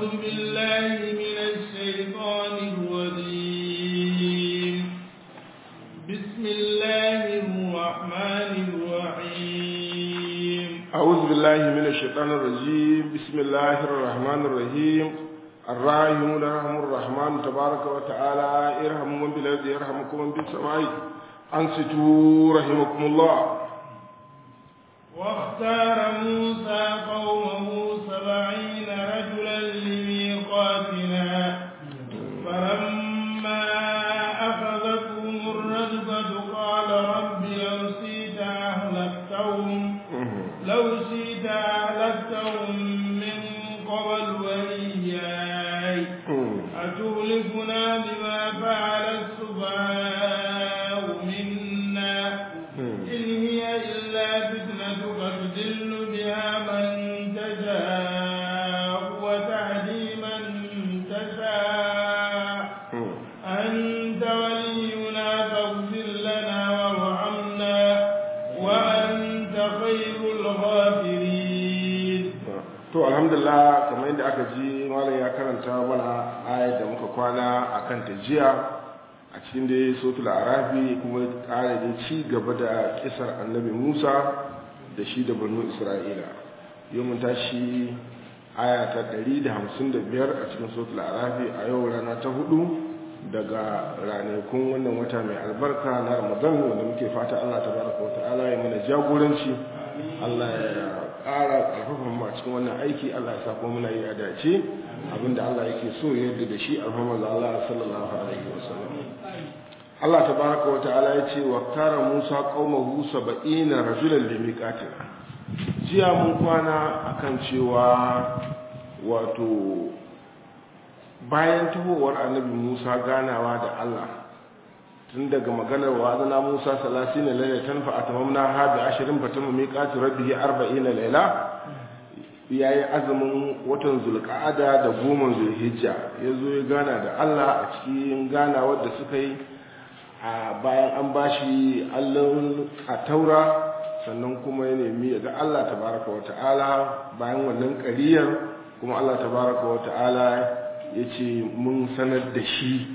أعوذ بالله من الشيطان الرجيم بسم الله الرحمن الرحيم أعوذ بالله من الشيطان الرجيم بسم الله الرحمن الرحيم الراحمون يرحم الرحمن تبارك وتعالى ارحموا من بالأرض يرحمكم من بالسماء أنصتوا رحمكم الله واختار موسى قومه سبعين رجلا لميقاتنا فلما أخذتهم الرجفة قال رب لو شئت أهلكتهم لو شئت أهلكتهم من قبل وإياي أتهلكنا بما فعل السفهاء منا إن هي إلا فتنتك تدل بها من تشاء وتهدي من تشاء أنت ولينا فاغفر لنا وارحمنا وأنت خير الغافرين to alhamdulillah kamar yadda aka ji malam ya karanta mana ayat da muka kwana a kan ta jiya a cikin dai sotul arafi kuma ƙara da ci gaba da kisar annabi musa da shi da banu isra'ila yau mun tashi aya ta 155 a cikin sotul arafi a yau rana ta hudu daga ranakun wannan wata mai albarka na ramadan wanda muke fata allah ta baraka wa ta'ala ya mana jagoranci allah ya ƙara ƙarfafan mu a cikin wannan aiki Allah ya sa kuma muna yi a dace abinda Allah yake so ya yarda da shi alhamma da Allah sallallahu alaihi wasallam Allah tabaraka wa ta'ala ya ce wa tara Musa qaumahu 70 rajulan limiqatina jiya mun kwana akan cewa wato bayan tahowar annabi Musa ganawa da Allah tun daga maganar wa azana Musa salasina lailatan fa atamamna ha bi ashirin fa tamma miqatu rabbih arba'ina laila yayi azumin watan zulqa'ada da goma zulhijja yazo ya gana da Allah a cikin ganawar da suka yi a bayan an bashi allon a taura sannan kuma ya nemi ga Allah tabaraka wa ta'ala bayan wannan ƙariyar kuma Allah tabaraka wa ta'ala ya ce mun sanar da shi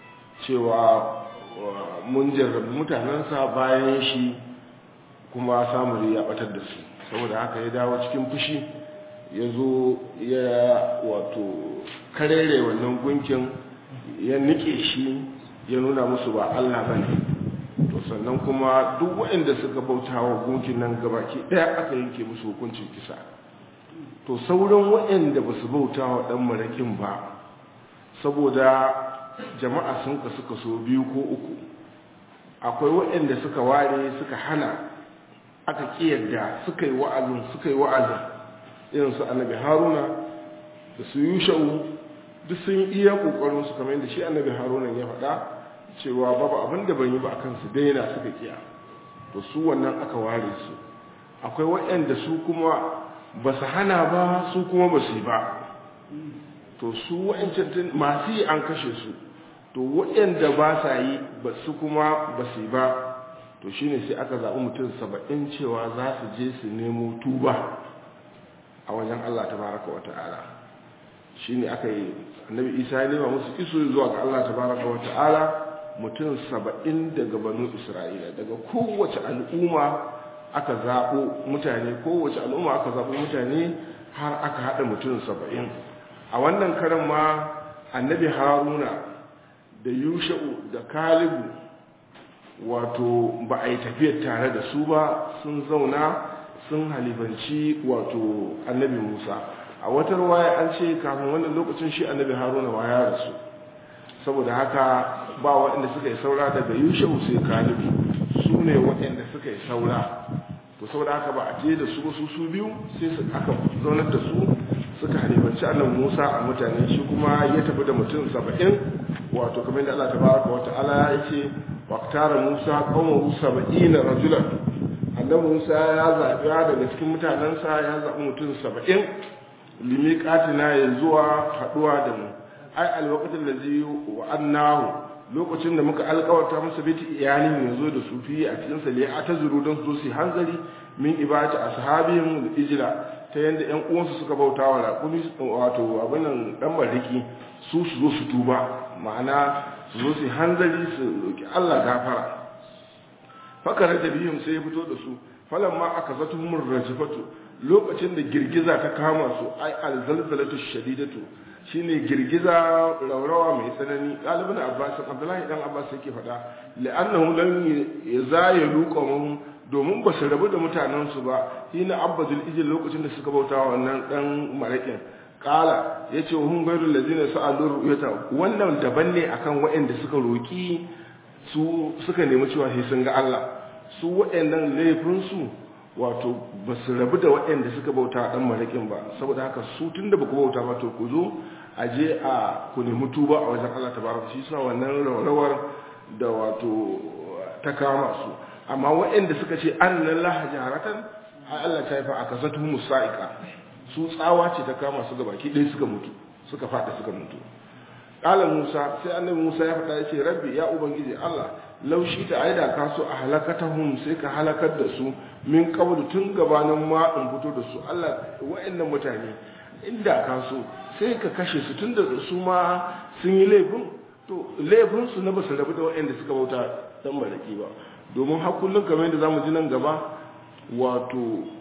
cewa mun jarrabi mutanensa bayan shi kuma samuri ya batar da su saboda haka ya dawo cikin fushi ya zo ya wato karere wannan gunkin ya nike shi ya nuna musu ba Allah ba ne to sannan kuma duk waɗanda suka bauta wa gunkin nan gabaki ɗaya aka yanke musu hukuncin kisa to sauran waɗanda ba su bauta wa ɗan marakin ba saboda jama'a sun kasu kaso biyu ko uku akwai waɗanda suka ware suka hana aka ƙiyarda suka yi wa'azin suka yi wa'azin irin su annabi haruna da su yushau duk sun iya ƙoƙarin su kamar yadda shi annabi haruna ya faɗa cewa babu abin da ban yi ba akan su daina suka kiya to su wannan aka ware su akwai waɗanda su kuma ba su hana ba su kuma ba su yi ba to su waɗancan masu yi an kashe su to waɗanda ba sa yi ba su kuma ba su yi ba to shine sai aka zaɓi mutum saba'in cewa za su je su nemo tuba a wajen Allah ta baraka wa ta'ala shi ne aka yi annabi isa ya nema musu iso zuwa ga Allah ta baraka wa ta'ala mutum saba'in daga banu isra'ila daga kowace al'umma aka zaɓo mutane kowace al'umma aka zaɓo mutane har aka haɗa mutum saba'in a wannan karan ma annabi haruna da yusha'u da kalibu wato ba a yi tafiyar tare da su ba sun zauna sun halifanci wato annabi musa a wata ruwaya an ce kafin wannan lokacin shi annabi haruna ma ya rasu saboda haka ba waɗanda suka yi saura daga yusha'u sai kalibu su ne waɗanda suka yi saura to saboda haka ba a je da su su su biyu sai su aka zaunar da su suka halifanci annabi musa a mutane shi kuma ya tafi da mutum saba'in wato kamar da allah tabaraka wa ta'ala ya ce waktara musa qaumahu saba'ina rajulan annabi musa ya zaɓi daga cikin mutanensa ya zaɓi mutum saba'in limiƙatina ya zuwa haɗuwa da mu ai alwaqatin da zai wa annahu lokacin da muka alƙawarta masa biti iyalin ya zo da sufi a cikin sa a ta zuru don su su hanzari min ibadati ashabihim ijla ta yanda ƴan uwansu suka bauta wa raƙumi wato abin nan dan mariki su su zo su tuba ma'ana su zo su hanzari su roki Allah gafara fakara da biyun sai ya fito da su falamma aka zato mun rajifatu lokacin da girgiza ta kama su ai alzalzalatu shadidatu shine girgiza raurawa mai tsanani ɗalibin abbas abdullahi dan abbas yake faɗa la'annahu lam yazayalu qawmun domin ba su rabu da mutanen su ba hina abbadul ijil lokacin da suka bauta wannan dan marakin kala yace hum ghairul ladina sa'alu ru'yata wannan daban ne akan waɗanda suka roki su suka nemi cewa sai sun ga Allah su waɗannan laifin su wato ba su rabu da waɗanda suka bauta ɗan maraƙin ba saboda haka su tun da ba ku bauta ba to ku zo a je a ku nemi tuba a wajen Allah ta baraka shi sa wannan rawar da wato ta kama su amma waɗanda suka ce an nan laha jaharatan a Allah ta haifa a kasatu musa'ika su tsawa ce ta kama su gabaki ɗaya suka mutu suka faɗa suka mutu ƙala musa sai annabi musa ya faɗa ya ce rabbi ya ubangiji Allah laushi ta aida ka so a halakatahum sai ka halakar da su min qablu tun gabanin ma in fito da su Allah wa'annan mutane inda ka so sai ka kashe su tun da su ma sun yi laifin to laifin su na basu rabu da wa'anda suka bauta dan malaki ba domin har kullun kamar yadda zamu ji nan gaba wato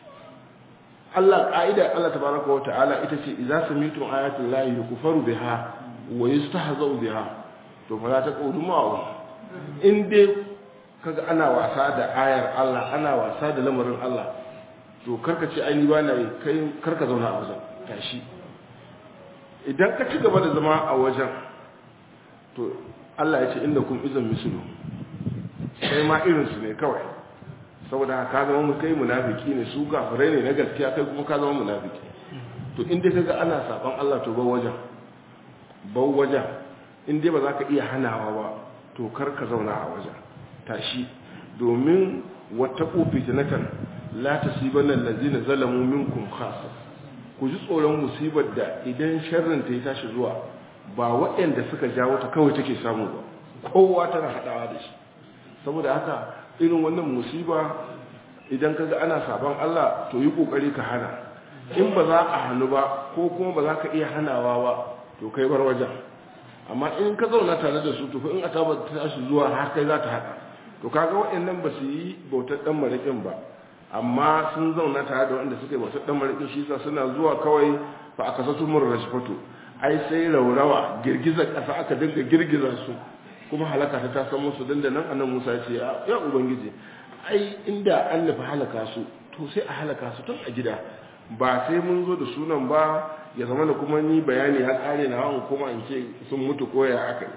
Allah ka'ida Allah tabaraka wa ta'ala ita ce idza samitu ayatul lahi yukfaru biha wa yustahza'u biha to fala taqudu ma'ahum in dai kaga ana wasa da ayar Allah ana wasa da lamarin Allah to karka ce ai ni ba na yi kai karka zauna a wajen tashi idan ka ci gaba da zama a wajen to Allah ya ce inda kun izan misulu sai ma irin su ne kawai saboda ka zama mu kai munafiki ne su kafirai ne na gaskiya kai kuma ka zama munafiki to in dai kaga ana saban Allah to ba wajen ba wajen in dai ba za ka iya hanawa ba to kar ka zauna a wajen tashi domin wata fitnatan la tasibanna allazina zalamu minkum khassa ku ji tsoron musibar da idan sharrin ta yi tashi zuwa ba waɗanda suka jawo ta kawai take samu ba kowa tana hadawa da shi saboda haka irin wannan musiba idan kaga ana saban Allah to yi kokari ka hana in ba za a hannu ba ko kuma ba za ka iya hanawa ba to kai bar wajen amma in ka zauna tare da su to in asaba ta tashi zuwa har kai za ta hada to kaga waɗannan ba su yi bautar dan marikin ba amma sun zauna tare da wanda suka yi bautar dan marikin shi yasa suna zuwa kawai fa aka sato mun rashfatu ai sai raurawa girgizar ƙasa aka dinga girgiza su kuma halaka ta tasan musu dandanan annan Musa ya ce ya ubangiji ai inda an nufi halaka su to sai a halaka su tun a gida ba sai mun zo da sunan ba ya zama da kuma ni bayani ya kare na hawan kuma in ce sun mutu ko ya aka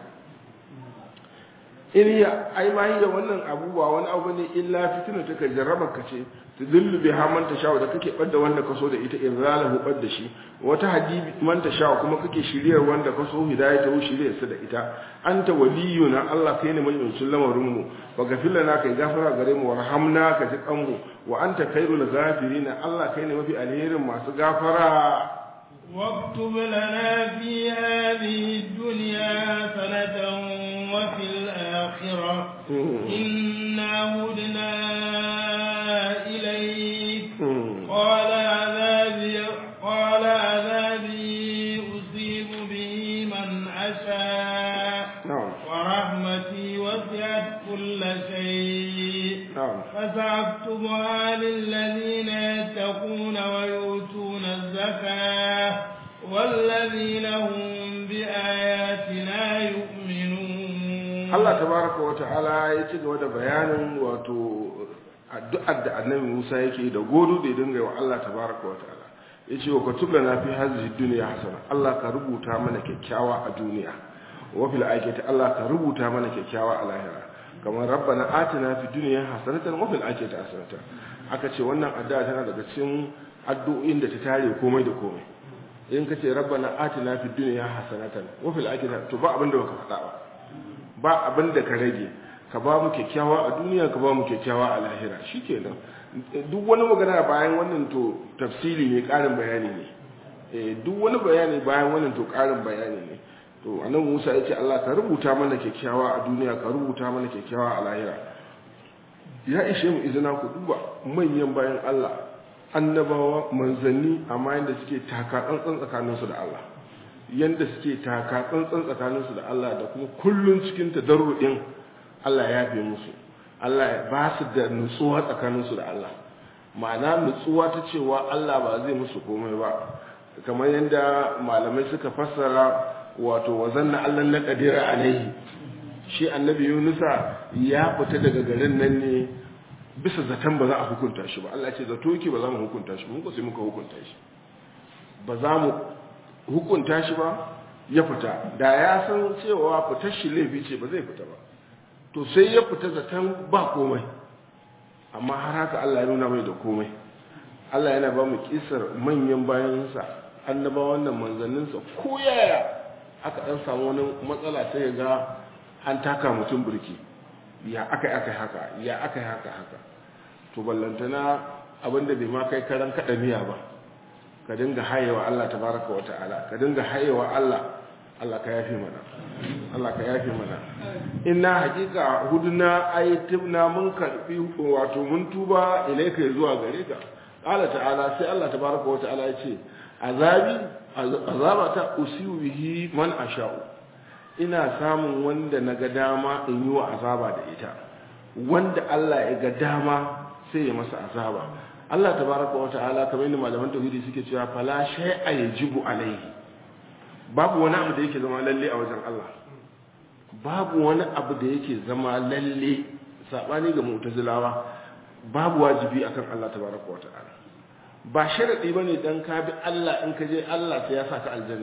yi in ya ai ma da wannan abu ba wani abu ne illa fitina ta kai jarraba ka ce ta lullube ha manta shawo da kake ɓadda wanda ka so da ita in zalahu ɓadda shi wata hadibi manta shawo kuma kake shiryar wanda ka so hidaya ta shiryar su da ita anta waliyuna Allah kai ne mai lamarin mu wa gafila na kai gafara gare mu warhamna ka ji kanmu wa anta khairul ghafirin Allah kai ne mafi alherin masu gafara واكتب لنا في هذه الدنيا حسنة وفي الآخرة إنا هدنا إليك قال عذابي قال عذابي أصيب به من أشاء ورحمتي وسعت كل شيء فسأكتبها للذين يتقون ويؤتون الزكاة والذين هم بآياتنا يؤمنون Allah tabaraka wa ta'ala ya ci gaba da bayanin wato addu'ar da annabi Musa yake da godo da ya dinga wa Allah tabaraka wa ta'ala yace wa katub lana fi hadhihi dunya hasana Allah ka rubuta mana kyakkyawa a duniya wa fil akhirati Allah ka rubuta mana kyakkyawa a lahira kamar rabbana atina fi dunya hasanatan wa fil akhirati hasanatan aka ce wannan addu'a tana daga cikin addu'o'in da ta tare komai da komai in kace rabbana atina fi dunya hasanatan wa fil akhirati to ba abin da baka faɗa ba ba abin da ka rage ka ba mu kyakkyawa a duniya ka ba mu kyakkyawa a lahira shikenan duk wani magana bayan wannan to tafsiri ne karin bayani ne eh duk wani bayani bayan wannan to karin bayani ne to annabi Musa ya ce Allah ka rubuta mana kyakkyawa a duniya ka rubuta mana kyakkyawa a lahira ya ishe mu izina ku duba manyan bayan Allah annabawa manzanni amma yadda suke taka tsantsan tsakaninsu da Allah yadda suke taka tsantsan tsakaninsu da Allah da kuma kullun cikin tadarru'in Allah ya yafe musu Allah ya ba su da nutsuwa tsakaninsu da Allah ma'ana nutsuwa ta cewa Allah ba zai musu komai ba kamar yadda malamai suka fassara wato wazanna Allah na kadira alaihi shi annabi Yunusa ya fita daga garin nan ne bisa zaton ba za a hukunta shi ba Allah ce zato yake ba za mu hukunta shi mun ko sai muka hukunta shi ba za mu hukunta shi ba ya fita da ya san cewa fitar shi laifi ce ba zai fita ba to sai ya fita zaton ba komai amma har haka Allah ya nuna mai da komai Allah yana ba mu kisar manyan bayansa annabawan nan manzanninsa ko yaya aka dan samu wani matsala sai ga an taka mutum burki ya aka aka haka ya aka haka haka to ballantana abinda bai ma kai karan kada miya ba ka dinga hayewa Allah tabaraka wa ta'ala ka dinga hayewa Allah Allah ka yafe mana Allah ka yafe mana inna hakika huduna ayatibna mun karbi wato mun tuba ilaika zuwa gare ka qala ta'ala sai Allah tabaraka wa ta'ala ya ce azabi azabata usiu bihi man asha'u ina samun wanda naga dama in yi wa azaba da ita wanda Allah ya ga dama sai ya masa azaba Allah tabaraka wa ta'ala kamar yadda malaman tauhidi suke cewa fala shay'a yajibu alaihi babu wani abu da yake zama lalle a wajen Allah babu wani abu da yake zama lalle sabani ga mu'tazilawa babu wajibi akan Allah tabaraka wa ta'ala ba sharadi bane dan ka bi Allah in ka je Allah sai ya saka aljanna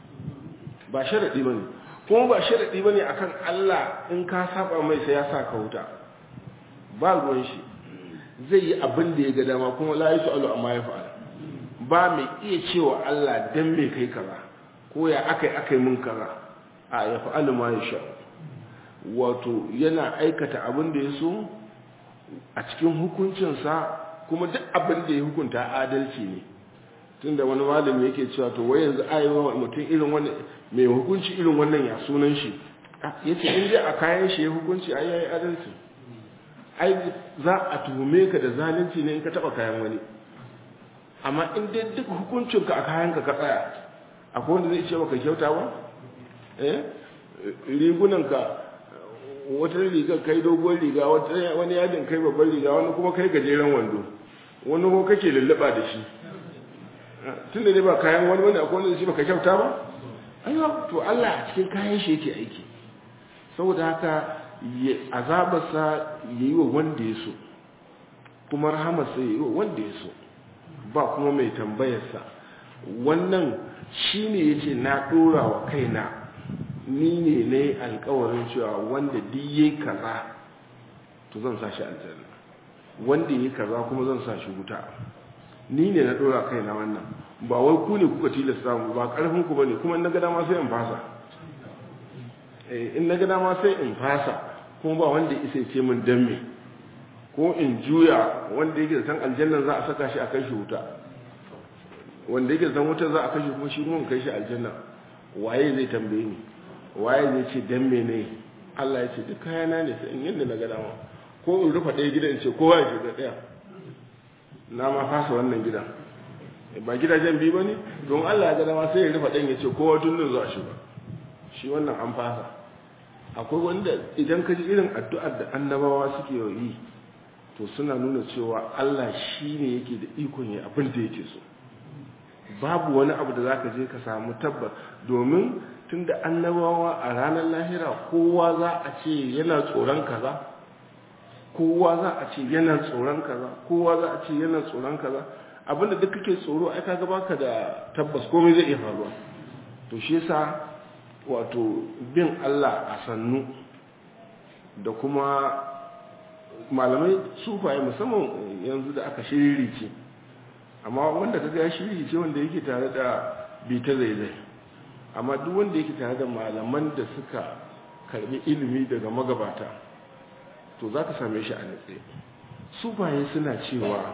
ba sharadi bane kuma ba sharadi bane akan Allah in ka saba mai sai ya saka wuta ba ruwan shi zai yi abin da ya ga dama kuma la yusalu amma ya fa'ala ba mai iya cewa Allah dan me kai kaza ko ya akai akai mun kaza a ya fa'alu ma yasha wato yana aikata abin da ya so a cikin hukuncinsa kuma duk abin da ya hukunta adalci ne tunda wani malami yake cewa to wai yanzu ayewa mutum irin wani mai hukunci irin wannan ya sunan shi yace in dai a kayan shi ya hukunci ai yayi adalci ai za a tuhume ka da zalunci ne in ka taba kayan wani amma in dai duk hukuncinka a kayanka ka tsaya akwai wanda zai ce baka kyauta ba eh rigunanka wata riga kai dogon riga wani yadin kai babban riga wani kuma kai gajeren wando wani ko kake lullaba da shi tun da ne ba kayan wani wani akwai wanda zai ce baka kyauta ba aiwa to Allah a cikin kayan shi yake aiki saboda haka azabarsa ya yi wa wanda ya so kuma rahamarsa ya yi wa wanda ya so ba kuma mai tambayarsa wannan shi ne ya ce na ɗora wa kaina ni ne na yi alkawarin cewa wanda diye kaza to zan sa shi aljanna wanda ya kaza kuma zan sa shi wuta ni ne na ɗora kaina wannan ba wai ku ne kuka tilasta mu ba ƙarfin ku bane kuma in na ga dama sai in fasa in na ga dama sai in fasa kuma ba wanda isa ce min dan me ko in juya wanda yake da san aljanna za a saka shi a kai shi wuta wanda yake da san wuta za a kai shi kuma shi kuma kai shi aljanna waye zai tambaye ni waye zai ce dan me ne Allah ya ce duk kayana ne sai in yanda na ga dama ko in rufa ɗaya gidan ce kowa ya shiga ɗaya na ma fasa wannan gidan ba gidajen biyu ba ne don Allah ya ga dama sai ya rufa ɗan ya ce kowa tun nan za shi ba shi wannan an fasa akwai wanda idan ka ji irin addu'ar da annabawa suke yi to suna nuna cewa Allah shi ne yake da ikon ya abin da yake so babu wani abu da zaka je ka samu tabba domin tunda annabawa a ranar lahira kowa za a ce yana tsoron kaza kowa za a ce yana tsoron kaza kowa za a ce yana tsoron kaza abinda duk kake tsoro ai kaga baka da tabbas komai zai iya faruwa to shi yasa wato bin Allah a sannu da kuma malamai sufaye musamman yanzu da aka shiririce amma wanda ka ga shiririce wanda yake tare da bita zaizai amma duk wanda yake tare da malaman da suka karbi ilimi daga magabata to za ka same shi a natse sufaye suna cewa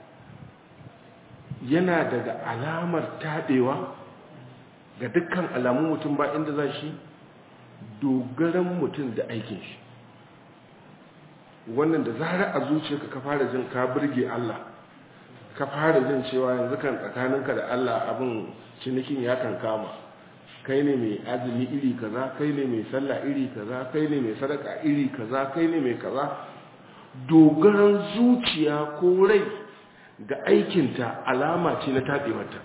yana daga alamar taɗewa ga dukkan alamun mutum ba inda za shi dogaran mutum da aikin shi wannan da zarar a zuciyarka ka fara jin ka burge Allah ka fara jin cewa yanzu kan tsakaninka da Allah abin cinikin ya kan kama kai ne mai azumi iri kaza kai ne mai sallah iri kaza kai ne mai sadaka iri kaza kai ne mai kaza dogaran zuciya ko rai ga aikinta alama ce na taɓewarta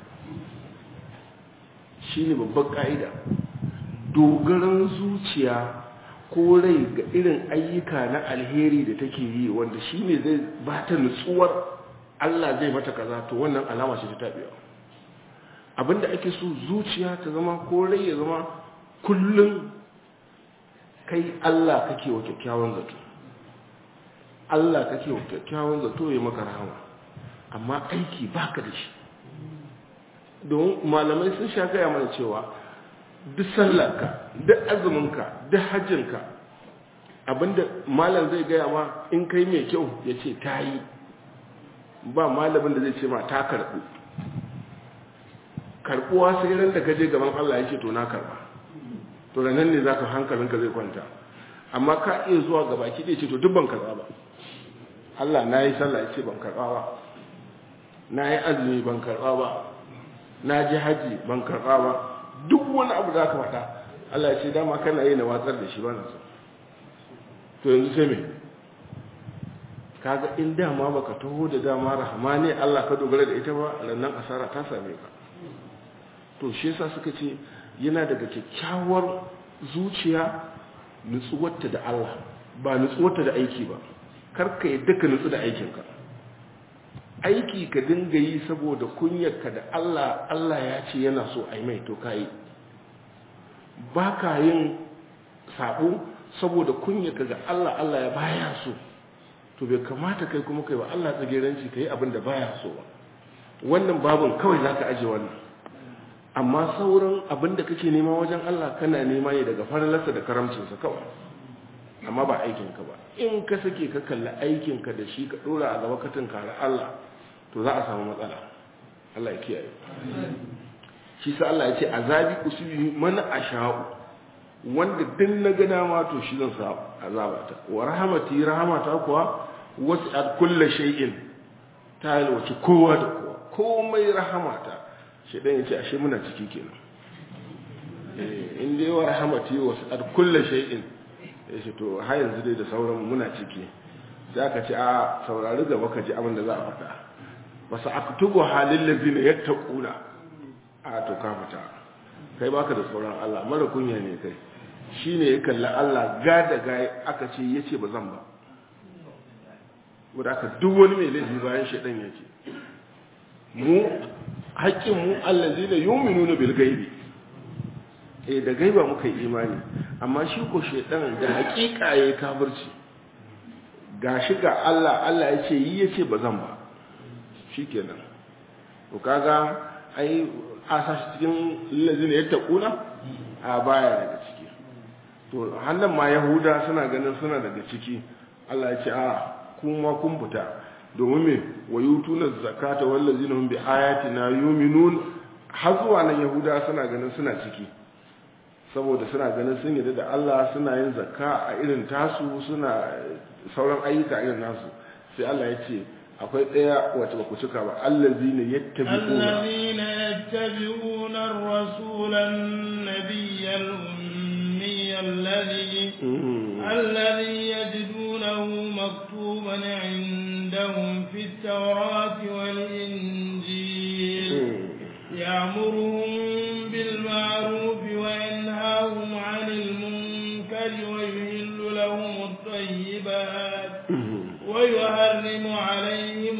shi ne babban ƙa'ida dogaran zuciya ko rai ga irin ayyuka na alheri da take yi wanda shi ne zai ba ta nutsuwar Allah zai mata kaza to wannan alama ce ta taɓewa abinda ake so zuciya ta zama ko rai ya zama kullum kai Allah kake wa kyakkyawan zato Allah kake wa kyakkyawan zato ya maka rahama amma aiki baka da shi don malamai sun sha gaya mana cewa duk sallarka duk azuminka duk hajjinka abinda malam zai gaya ma in kai mai kyau ya ce ta yi ba malamin da zai ce ma ta karɓu karɓuwa sai ran da kaje gaban Allah ya ce to na karɓa to da nan ne za ka hankalinka zai kwanta amma ka iya zuwa gaba ki ce to duk ban karɓa ba Allah na yi sallah ya ce ban karɓa ba na yi azumi ban karɓa ba na ji haji ban karɓa ba duk wani abu za ka faɗa Allah ya ce dama kana yi na watsar da shi ba na so to yanzu sai me kaga in dama baka taho da dama rahama ne Allah ka dogara da ita ba rannan asara ta same ka to shi yasa suka ce yana daga kyakkyawar zuciya nutsuwarta da Allah ba nutsuwarta da aiki ba karka yadda ka nutsu da aikinka aiki ka dinga yi saboda kunyarka da Allah Allah ya ce yana so a yi mai to ka yi ba ka yin sabo saboda kunyarka ga Allah Allah ya baya so to bai kamata kai kuma kai wa Allah tsageranci ka yi abin da baya so ba wannan babin kawai za ka aje wannan amma sauran abin da kake nema wajen Allah kana nema ne daga faralarsa da karamcinsa kawai amma ba aikinka ba in ka sake ka kalli aikinka da shi ka dora a gaba ka tunkari Allah to za a samu matsala Allah ya kiyaye shi sa Allah ya ce azabi usubi man asha'u wanda din na ga dama to shi zan sa azabata wa rahmati rahmata kuwa wasi'at kulli shay'in ta yalwaci kowa da kowa komai rahamata shi dan yace ashe muna ciki kenan eh in dai wa rahmati wasi'at kulli shay'in yace to har yanzu dai da sauran muna ciki sai aka ce a saurari gaba ka ji abin da za a faɗa wasu aktubu halin lazina yattaquna a to ka fita kai baka da tsoron Allah mara kunya ne kai shine ya kalli Allah ga da ga aka ce yace ba zan ba wanda aka duk wani mai laifi bayan shedan yake mu haƙƙin mu allazina yu'minuna bil ghaibi eh da gaiba muka yi imani amma shi ko shedan da haƙiƙa yayi kafirci gashi ga Allah Allah ya ce yi yace ba zan ba shikenan to kaga ai a sashi cikin lazina ya taƙuna a baya daga ciki to hannun ma yahuda suna ganin suna daga ciki Allah ya ce a kuma kun fita domin me wa yutuna zakata wallazina hum bi ayatina yu'minun har zuwa nan yahuda suna ganin suna ciki saboda suna ganin sun yarda da Allah suna yin zakka a irin tasu suna sauran ayyuka irin nasu sai Allah ya ce akwai ɗaya wacce ba ku cika ba allazina yattabi'una allazina yattabi'una ar-rasula an-nabiyya al-ummiy alladhi alladhi yajidunahu maktuban 'indahum fi at-taurati wal-injil ya'muruhum bil ma'ruf wa yanhahum 'anil munkar wa yuhillu lahum at-tayyibat ويحرم عليهم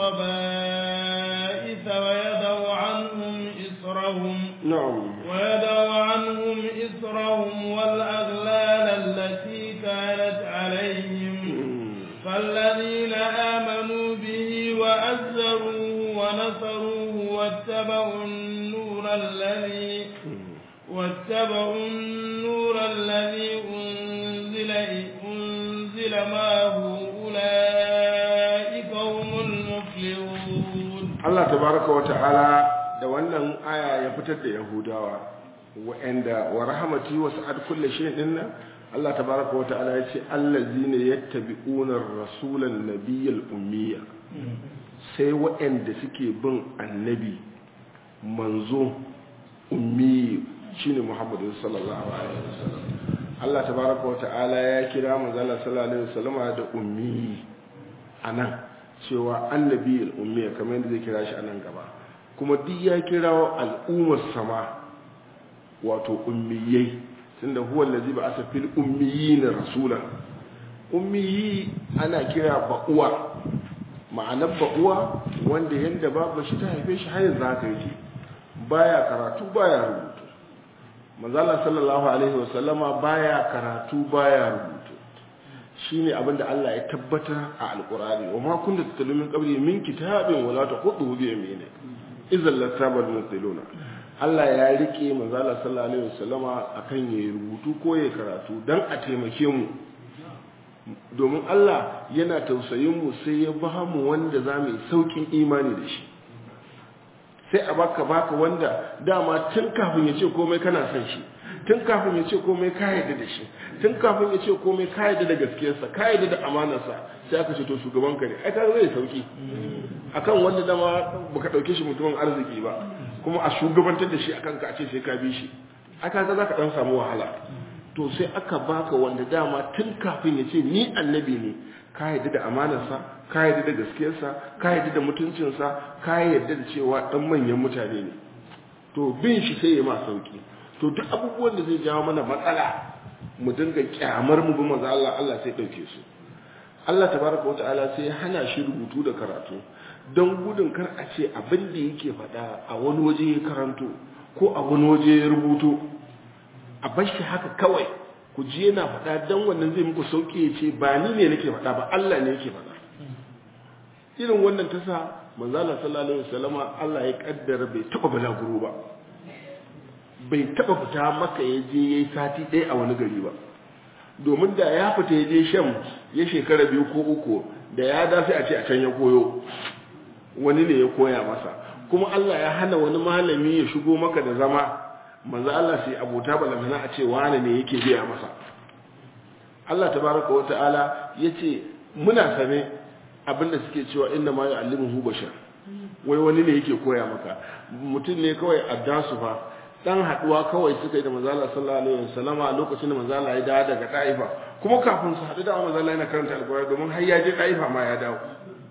الخبائث ويدع عنهم إسرهم نعم ويدع عنهم إسرهم والأغلال التي كانت عليهم فالذين آمنوا به وأزروه ونصروه واتبعوا النور الذي واتبعوا النور الذي أنزل أنزل معه Allah tabaraka wa ta'ala da wannan aya ya fitar da Yahudawa wa'anda wa rahmati wa sa'ad kulli shay'in dinna Allah tabaraka wa ta'ala ya ce allazina yattabi'una ar-rasulan nabiyyal ummiya sai waɗanda suke bin annabi manzo ummi shine muhammadu sallallahu alaihi wasallam Allah tabaraka wa ta'ala ya kira manzala sallallahu alaihi wasallam da ummi anan cewa annabi al-ummi kamar yadda zai kira shi anan gaba kuma duk ya kira al'ummar sama wato ummiyai tunda huwa allazi ba'atha fil ummiyin rasulan ummiyi ana kira ba'uwa ma'anar ba'uwa wanda yanda babu shi ta haife shi har yanzu haka yake baya karatu baya rubutu manzala sallallahu alaihi wasallama baya karatu baya rubutu shine abinda Allah ya tabbata a alqur'ani wa ma kunta tatlu min qabli min kitabin wala taqutu bi yaminik idzal lasabal mutiluna Allah ya rike manzala sallallahu alaihi wasallama akan yayi rubutu ko yayi karatu dan a taimake mu domin Allah yana tausayin mu sai ya ba mu wanda za mu yi saukin imani da shi sai a baka baka wanda dama tun kafin ya ce komai kana son shi tun kafin ya ce komai ka yarda da shi tun kafin ya ce komai ka yarda da gaskiyarsa ka yarda da amanarsa sai aka ce to shugaban ka ne ai ka zai sauki akan wanda dama baka dauke shi mutumin arziki ba kuma a shugabantar da shi akan ka a ce sai ka bi shi aka ga zaka dan samu wahala to sai aka baka wanda dama tun kafin ya ce ni annabi ne ka yarda da amanarsa ka yarda da gaskiyarsa ka yarda da mutuncinsa ka yarda da cewa dan manyan mutane ne to bin shi sai ya ma sauki to duk abubuwan da zai jawo mana matsala mu dinga kyamar mu bi manzo Allah Allah sai dauke su Allah tabaraka wata'ala sai ya hana shi rubutu da karatu don gudun kar a ce abin da yake faɗa a wani waje ya karanto ko a wani waje ya rubuto a bar shi haka kawai ku ji yana faɗa don wannan zai muku sauƙi ya ce ba ni ne nake faɗa ba Allah ne yake faɗa irin wannan ta sa manzala sallallahu alaihi wasallama Allah ya kaddara bai taba balaguro ba bai taba fita maka ya je yayi sati ɗaya a wani gari ba domin da ya fita ya je sham ya shekara biyu ko uku da ya da sai a ce a can ya koyo wani ne ya koya masa kuma Allah ya hana wani malami ya shigo maka da zama manzo Allah sai abota balantana a ce wani ne yake biya masa Allah tabaraka wa ta'ala yace muna sane abinda suke cewa inna ma ya'allimuhu bashar wai wani ne yake koya maka mutum ne kawai addasu fa dan haduwa kawai suka yi da manzo Allah sallallahu alaihi wasallama lokacin da manzo Allah ya dawo daga Taifa kuma kafin su hadu da manzo Allah yana karanta alqur'ani domin har ya je Taifa ma ya dawo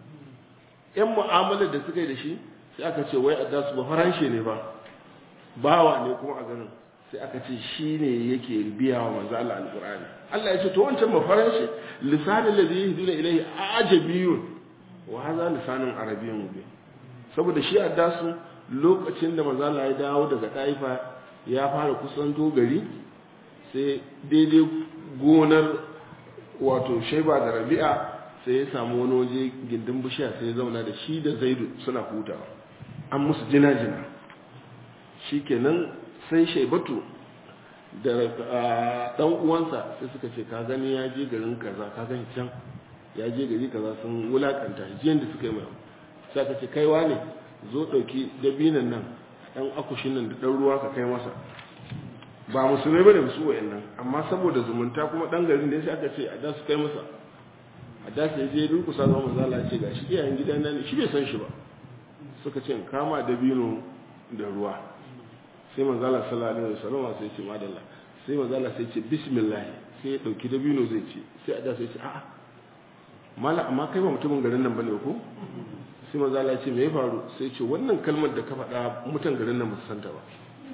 yan mu'amalar da suka yi da shi sai aka ce wai addasu ba faranshe ne ba bawa ne kuma a ganin sai aka ce shi ne yake biya wa manzo Allah alqur'ani Allah ya ce to wancan ba faranshe lisanin ladhi yahduna ilayhi ajabiyun wa hadha lisanun arabiyyun mubin saboda shi addasu lokacin da manzo Allah ya dawo daga Taifa ya fara kusanto gari sai daidai gonar wato Shaiba da Rabi'a sai ya samu wani waje gindin bishiya sai ya zauna da shi da Zaidu suna hutawa an musu jina-jina shikenan sai Shaibatu da dan uwansa sai suka ce ka gani ya je garin kaza ka gani can ya je gari kaza sun wulakanta jiyan da suka yi mai sai ka ce kaiwa ne zo ɗauki dabinan nan ɗan akushin nan da ɗan ruwa ka kai masa ba musulmai bane su wayan nan amma saboda zumunta kuma ɗan garin da sai aka ce a da su kai masa a da su je durkusa zama manzo Allah ce gashi iyayen gidan nan shi bai san shi ba suka ce kama dabino da ruwa sai manzo Allah sallallahu alaihi wasallam sai ce madalla sai manzo Allah sai ce bismillah sai ya dauki dabino zai ce sai a da sai ce a'a mala amma kai ba mutumin garin nan bane ko sai manzo Allah ce me ya faru sai ce wannan kalmar da ka faɗa mutan garin nan ba su santa ba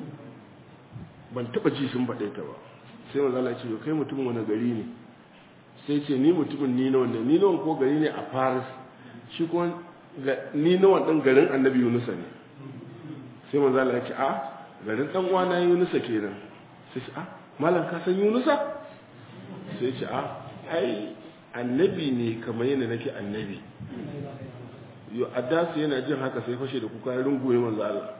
ban taba ji sun faɗe ta ba sai manzo Allah ce kai mutumin wani gari ne sai ce ni mutumin ni na wanda ni na ko gari ne a Paris shi ko ni na wannan garin Annabi Yunus ne sai manzo Allah ya ce a garin dan uwana Yunusa kenan sai ce a malam ka san Yunusa sai ce a ai annabi ne kamar yana nake annabi yo addasu yana jin haka sai fashe da kuka rungume manzo Allah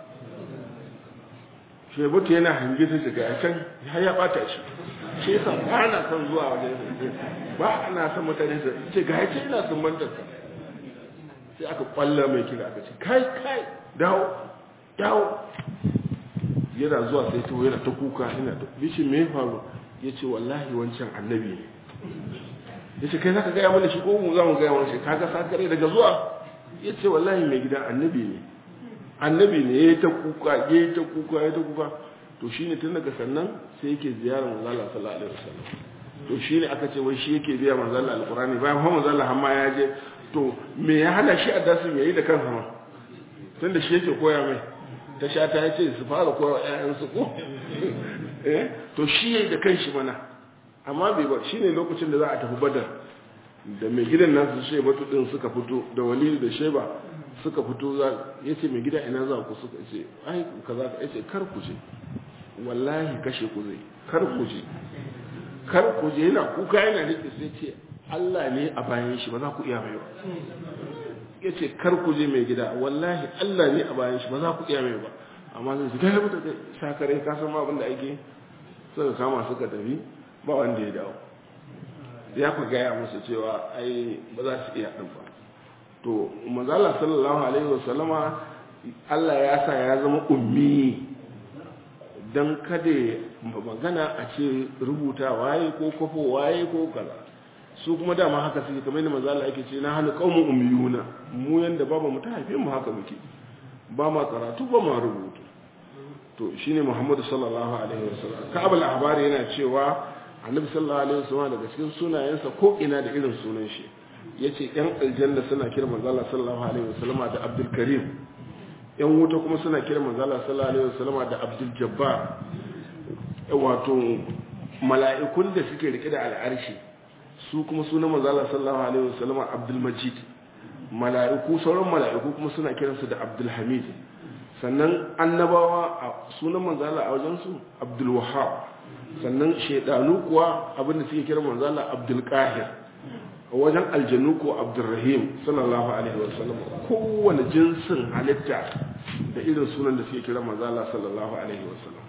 shebutu yana hange sai daga can har ya bata shi shi yasa ba na son zuwa wajen ba ana son mutane su ce ga yace ina son mantar ka sai aka kwalla mai kira aka ce kai kai dawo dawo yana zuwa sai to yana ta kuka yana ta bishi me faru yace wallahi wancan annabi ne yace kai zaka ga ya mana shi ko mu za mu ga ya mana shi kaga sakare daga zuwa ya ce wallahi mai gida annabi ne annabi ne ya yi ta kuka ya yi ta kuka ya yi ta kuka to shi ne tun daga sannan sai yake ziyarar manzala sallallahu alaihi wasallam to shi ne aka ce wai shi yake biya manzala alqurani bayan kuma manzala hamma ya je to me ya hana shi addasin yayi da kansa ma tunda shi yake koya mai ta sha ta yace su fara koya ƴaƴan su ko eh to shi yayi da kanshi mana amma bai ba shine lokacin da za a tafi badar da mai gidan nasu shebatu din suka fito da walidu da sheba suka fito za yace mai gida ina za ku suka ce ai kaza ka yace kar ku je wallahi kashe ku zai kar ku je kar ku je yana kuka yana rike sai ce Allah ne a bayan shi ba za ku iya mai ba yace kar ku je mai gida wallahi Allah ne a bayan shi ba za ku iya mai ba amma zai shiga ya mutu da shakarai ka san ma abin da ake suka kama suka tafi ba wanda ya dawo ya ku gaya musu cewa ai ba za su iya ɗin ba to manzala sallallahu alaihi wasallama Allah ya sa ya zama ummi don kada magana a ce rubuta waye ko kwafo waye ko kaza su kuma dama haka suke kamar yadda manzala yake ce na hannu kaumun ummiyuna mu yanda baba mu ta haife mu haka muke ba ma karatu ba ma rubutu to shine Muhammadu sallallahu alaihi wasallam Ka'ab al-Ahbari yana cewa Annabi sallallahu alaihi wasallam daga cikin sunayensa ko ina da irin sunan shi yace yan aljanna suna kira manzo Allah sallallahu alaihi wasallam da Abdul Karim yan wuta kuma suna kira manzo Allah sallallahu alaihi wasallam da Abdul Jabbar wato mala'ikun da suke rike da al'arshi su kuma sunan manzo Allah sallallahu alaihi wasallam Abdul Majid mala'iku sauran mala'iku kuma suna kiransu da Abdul Hamid sannan annabawa a sunan manzala a wajensu abdul wahab sannan shaidanu kuwa abinda suke kira manzala abdul qahir a wajen aljanu ko abdul rahim sallallahu alaihi wasallam kowane jinsin halitta da irin sunan da suke kira manzala sallallahu alaihi wasallam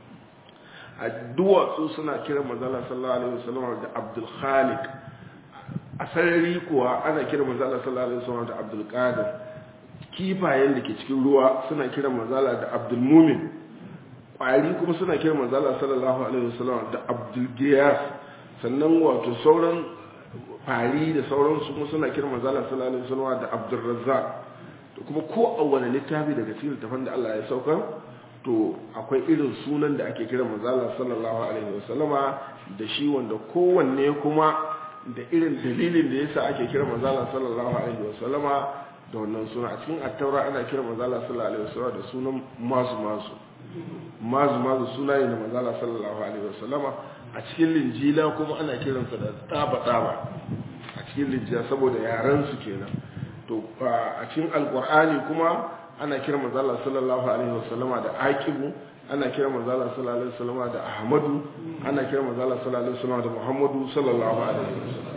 a duwatsu suna kira manzala sallallahu alaihi wasallam da abdul khaliq a sarari kuwa ana kira manzala sallallahu alaihi wasallam da abdul qadir kifayen da ke cikin ruwa suna kiran manzala da abdulmumin ƙwari kuma suna kiran manzala sallallahu alaihi wasallam da abdulgiyas sannan wato sauran fari da sauransu kuma suna kiran manzala sallallahu alaihi wasallam da abdulrazzaq to kuma ko a wani littafi daga cikin littafan da Allah ya saukar to akwai irin sunan da ake kiran manzala sallallahu alaihi wasallama da shi wanda kowanne kuma da irin dalilin da yasa ake kiran manzala sallallahu alaihi wasallama da wannan suna a cikin attaura ana kira manzala sallallahu alaihi wasallam da sunan masu masu masu masu suna ne da manzala sallallahu alaihi wasallama a cikin linjila kuma ana kiransa da tsaba tsaba a cikin linjila saboda yaran su kenan to a cikin alqur'ani kuma ana kira manzala sallallahu alaihi wasallama da aqibu ana kira manzala sallallahu alaihi wasallama da ahmadu ana kira manzala sallallahu alaihi wasallama da muhammadu sallallahu alaihi wasallam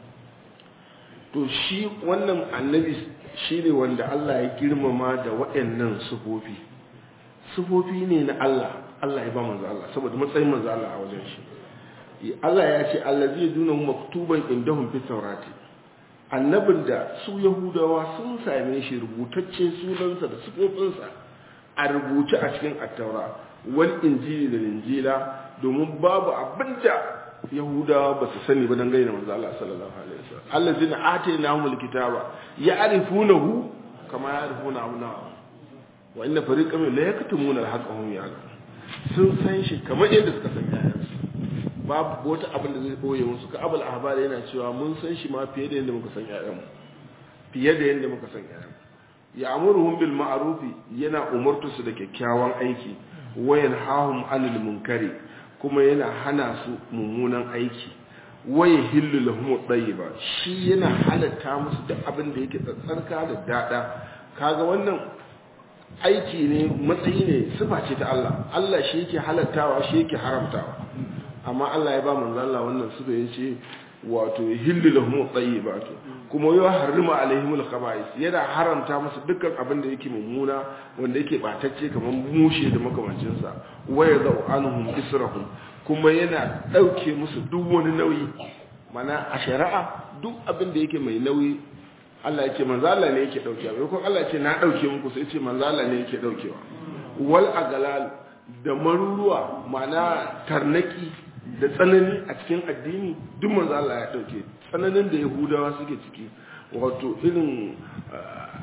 to shi wannan annabi shi ne wanda Allah ya girmama da waɗannan sufofi sufofi ne na Allah Allah ya ba manzo Allah saboda matsayin manzo Allah a wajen shi Allah ya ce allazi yaduna maktuban indahum fi tawrati annabin da su yahudawa sun same shi rubutacce sunansa da sufofinsa a rubuce a cikin attaura wal injili da injila domin babu abinda yahudawa ba su sani ba don gaina manzo Allah sallallahu alaihi wasallam allazina atainahumul kitaba ya'rifunahu kama ya'rifuna abna'ahum wa inna fariqan minhum la yaktumuna al-haqqa hum ya'lamun sun san shi kamar yadda suka san yayansu babu wata abin da zai boye musu ka abul ahbar yana cewa mun san shi ma fiye da yadda muka san yayanmu fiye da yadda muka san yayanmu ya'muruhum bil ma'ruf yana umurtu su da kyakkyawan aiki wa yanhahum 'anil munkari kuma yana hana su mummunan aiki waye hillu lahum tayyiba shi yana halatta musu duk abin da yake tsarka da dada kaga wannan aiki ne matsayi ne sifa ce ta Allah Allah shi yake halattawa shi yake haramtawa amma Allah ya ba manzo Allah wannan sifa yace wato hillu lahum tayyibatu kuma ya harrima alaihimul khaba'is yana haramta musu dukkan abin da yake mummuna wanda yake batacce kamar mushe da makamancin sa waya zau anhum israhum kuma yana dauke musu duk wani nauyi mana a shari'a duk abin da yake mai nauyi Allah yake manzo Allah ne yake daukewa bai ko Allah ce na dauke muku sai ce manzo Allah ne yake daukewa wal agalal da maruruwa mana tarnaki da tsanani a cikin addini duk manzo Allah ya dauke tsananin da yahudawa suke ciki wato irin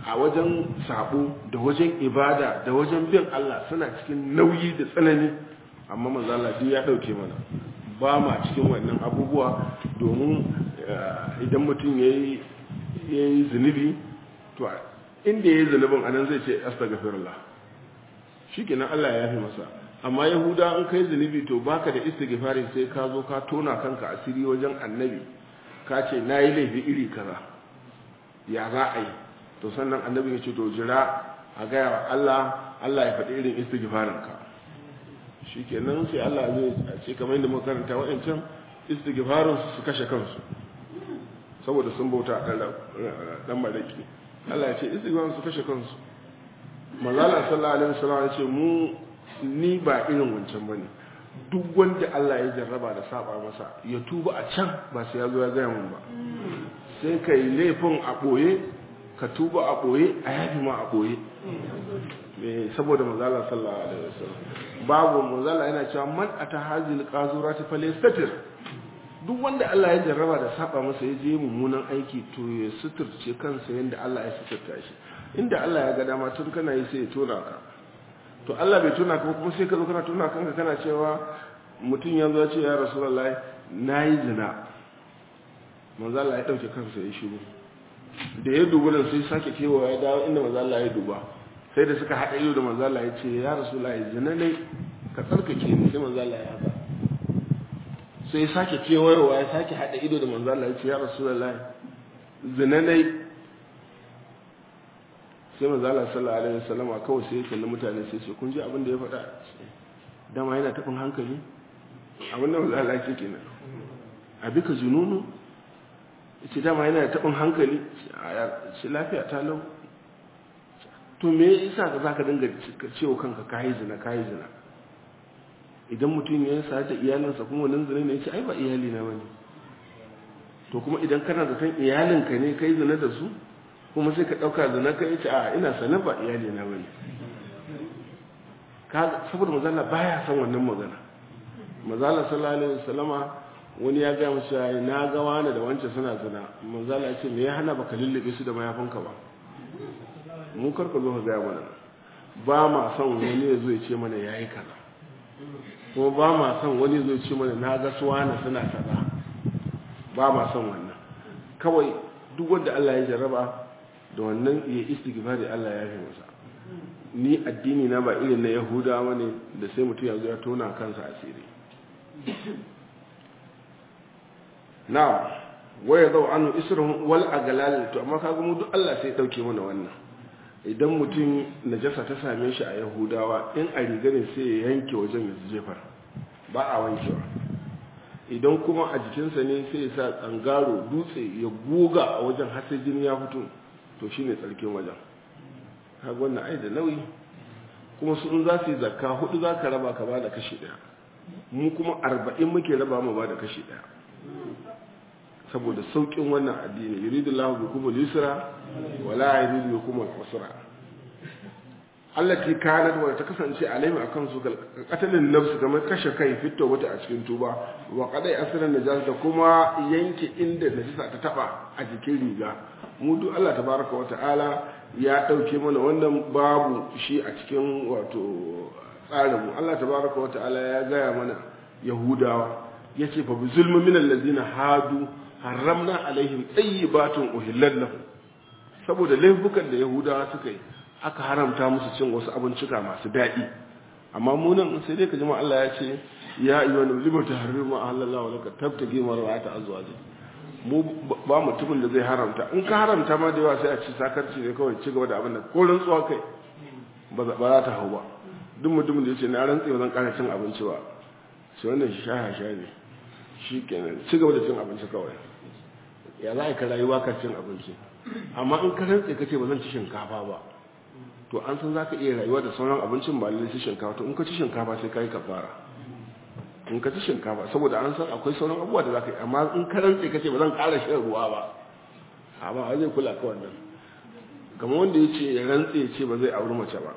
a wajen sabo da wajen ibada da wajen bin Allah suna cikin nauyi da tsanani amma manzo Allah duk ya dauke mana ba ma cikin wannan abubuwa domin idan mutum yayi yayi zunubi to inda yayi zunubin anan zai ce astaghfirullah shikenan Allah ya yafi masa amma yahuda in kai zunubi to baka da istighfari sai ka zo ka tona kanka asiri wajen annabi ka ce nayi laifi iri kaza ya za a yi to sannan annabi ya ce to jira a gaya wa Allah Allah ya faɗi irin istighfarin ka shikenan sai Allah zai ce kamar yadda muka karanta wa'ancan istighfarin su kashe kansu saboda sun bauta dan malaki Allah ya ce istighfarin su kashe kansu manzala sallallahu alaihi wasallam ya ce mu ni ba irin wancan bane duk wanda Allah ya jarraba da saba masa ya tuba a can ba sai ya zo ya gaya mun ba sai kai laifin a boye ka tuba a boye a yafi ma a boye saboda manzala sallallahu alaihi wasallam babu manzala yana cewa man ata hazil qazurati falyastatir duk wanda Allah ya jarraba da saba masa ya je mummunan aiki to ya suturce kansa yanda Allah ya suturta shi inda Allah ya ga dama tun kana yi sai ya tona ka to Allah bai tona ka kuma sai ka zo kana tona kanka kana cewa mutum ya zo ya ce ya rasulullahi nayi zina manzo Allah ya dauke kansa ya shiru da ya duba nan sai sake kewa ya dawo inda manzo Allah ya duba sai da suka hada ido da manzo Allah ya ce ya rasulullahi zina ne ka tsarkake ni sai manzo Allah ya haka sai ya sake kewayowa ya sake hada ido da manzo Allah ya ce ya rasulullahi zina ne sai manzo Allah sallallahu alaihi wasallam kawai sai ya kalli mutane sai ce kun ji abin da ya faɗa dama yana tafin hankali abin da manzo Allah yake kenan abika jununu ce dama yana tafin hankali shi lafiya ta lau to me yasa ka zaka dinga cewa kanka kai zina kai zina idan mutum ya sa da iyalinsa kuma wannan zina ne ya ce ai ba iyali na bane to kuma idan kana da san iyalinka ne kai zina da su kuma sai ka ɗauka da na ka yi a ina sanar ba iyali na bane saboda mazala baya san wannan magana mazala sallallahu alaihi wasallama wani ya ga musu yayi na ga wani da wancan suna zina mazala ya ce me ya hana baka lullube su da mayafinka ba mu karka zo ka ga mana ba ma son wani ya zo ya ce mana yayi kaza kuma ba ma son wani ya zo ya ce mana na ga su wani suna kaza ba ma son wannan kawai duk wanda Allah ya jarraba da wannan ya istighfari Allah ya yi masa ni addini na ba irin na yahudawa ne da sai mutum ya zo ya tona kansa asiri na waya zau anu israhum wal agalal to amma kaga mu duk Allah sai dauke mana wannan idan mutum najasa ta same shi a yahudawa in a riga ne sai ya yanke wajen ya jefar ba a wankewa idan kuma a jikinsa ne sai ya sa tsangaro dutse ya goga a wajen har sai jini ya fito to shi ne tsarkin wajen kaga wannan ai da nauyi kuma su in za su yi zakka hudu za ka raba ka ba da kashi daya mu kuma arba'in muke raba mu ba da kashi daya saboda saukin wannan addini yuridu lahu bikum al-yusra wala yuridu bikum al-usra allati kanat wa ta kasance alaihim akan su katalin nafsu kamar kashe kai fito wata a cikin tuba wa qadai asran najas da kuma yanke inda najasa ta taba a jikin riga mu duk Allah tabaraka wa ta'ala ya dauke mana wannan babu shi a cikin wato tsarin mu Allah tabaraka wa ta'ala ya gaya mana yahudawa yace fa bi zulmin min allazina hadu haramna alaihim tayyibatun uhillat lahum saboda laifukan da yahudawa suka yi aka haramta musu cin wasu abincika masu daɗi amma mu nan sai dai ka jima Allah ya ce ya ayyuhan limu tahrimu ahallallahu laka tabtagi marwata azwaji mu ba mutumin da zai haramta in ka haramta ma da yawa sai a ci sakarci ne kawai ci gaba da abin da ko rantsuwa kai ba za ta hau ba duk mutumin da ya ce na rantsi ba zan ƙara cin abinci ba sai wannan shi sha sha ne shi kenan ci gaba da cin abinci kawai ya za a ka rayuwa ka cin abinci amma in ka rantsi ka ce ba zan ci shinkafa ba to an san za ka iya rayuwa da sauran abincin ba lalle ci shinkafa to in ka ci shinkafa sai ka yi kafara in ka ci shinkafa saboda an san akwai sauran abubuwa da za ka yi amma in ka rantse ka ce ba zan ƙara shan ruwa ba a ba zai kula ka wannan kamar wanda ya ce ya rantse ya ce ba zai auri mace ba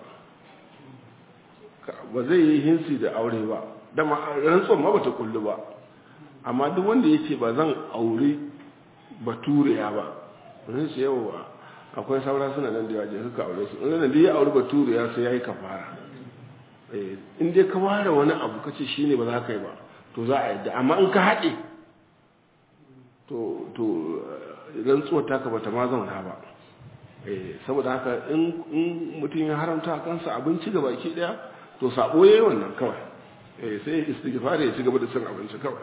ba zai yi hinsi da aure ba dama rantsuwan ma bata kullu ba amma duk wanda ya ce ba zan auri baturiya ba wani su yawa akwai saura suna nan da yawa je suka aure su in nan da ya aure baturu ya sai yayi kafara eh in dai ka ware wani abu kace shine ba za ka yi ba to za a yadda amma in ka haɗe to to rantsuwar taka bata ma zauna ba eh saboda haka in in mutum ya haramta kansa abinci ga baki daya to sabo yayi wannan kawai eh sai istighfar ya ci gaba da cin abinci kawai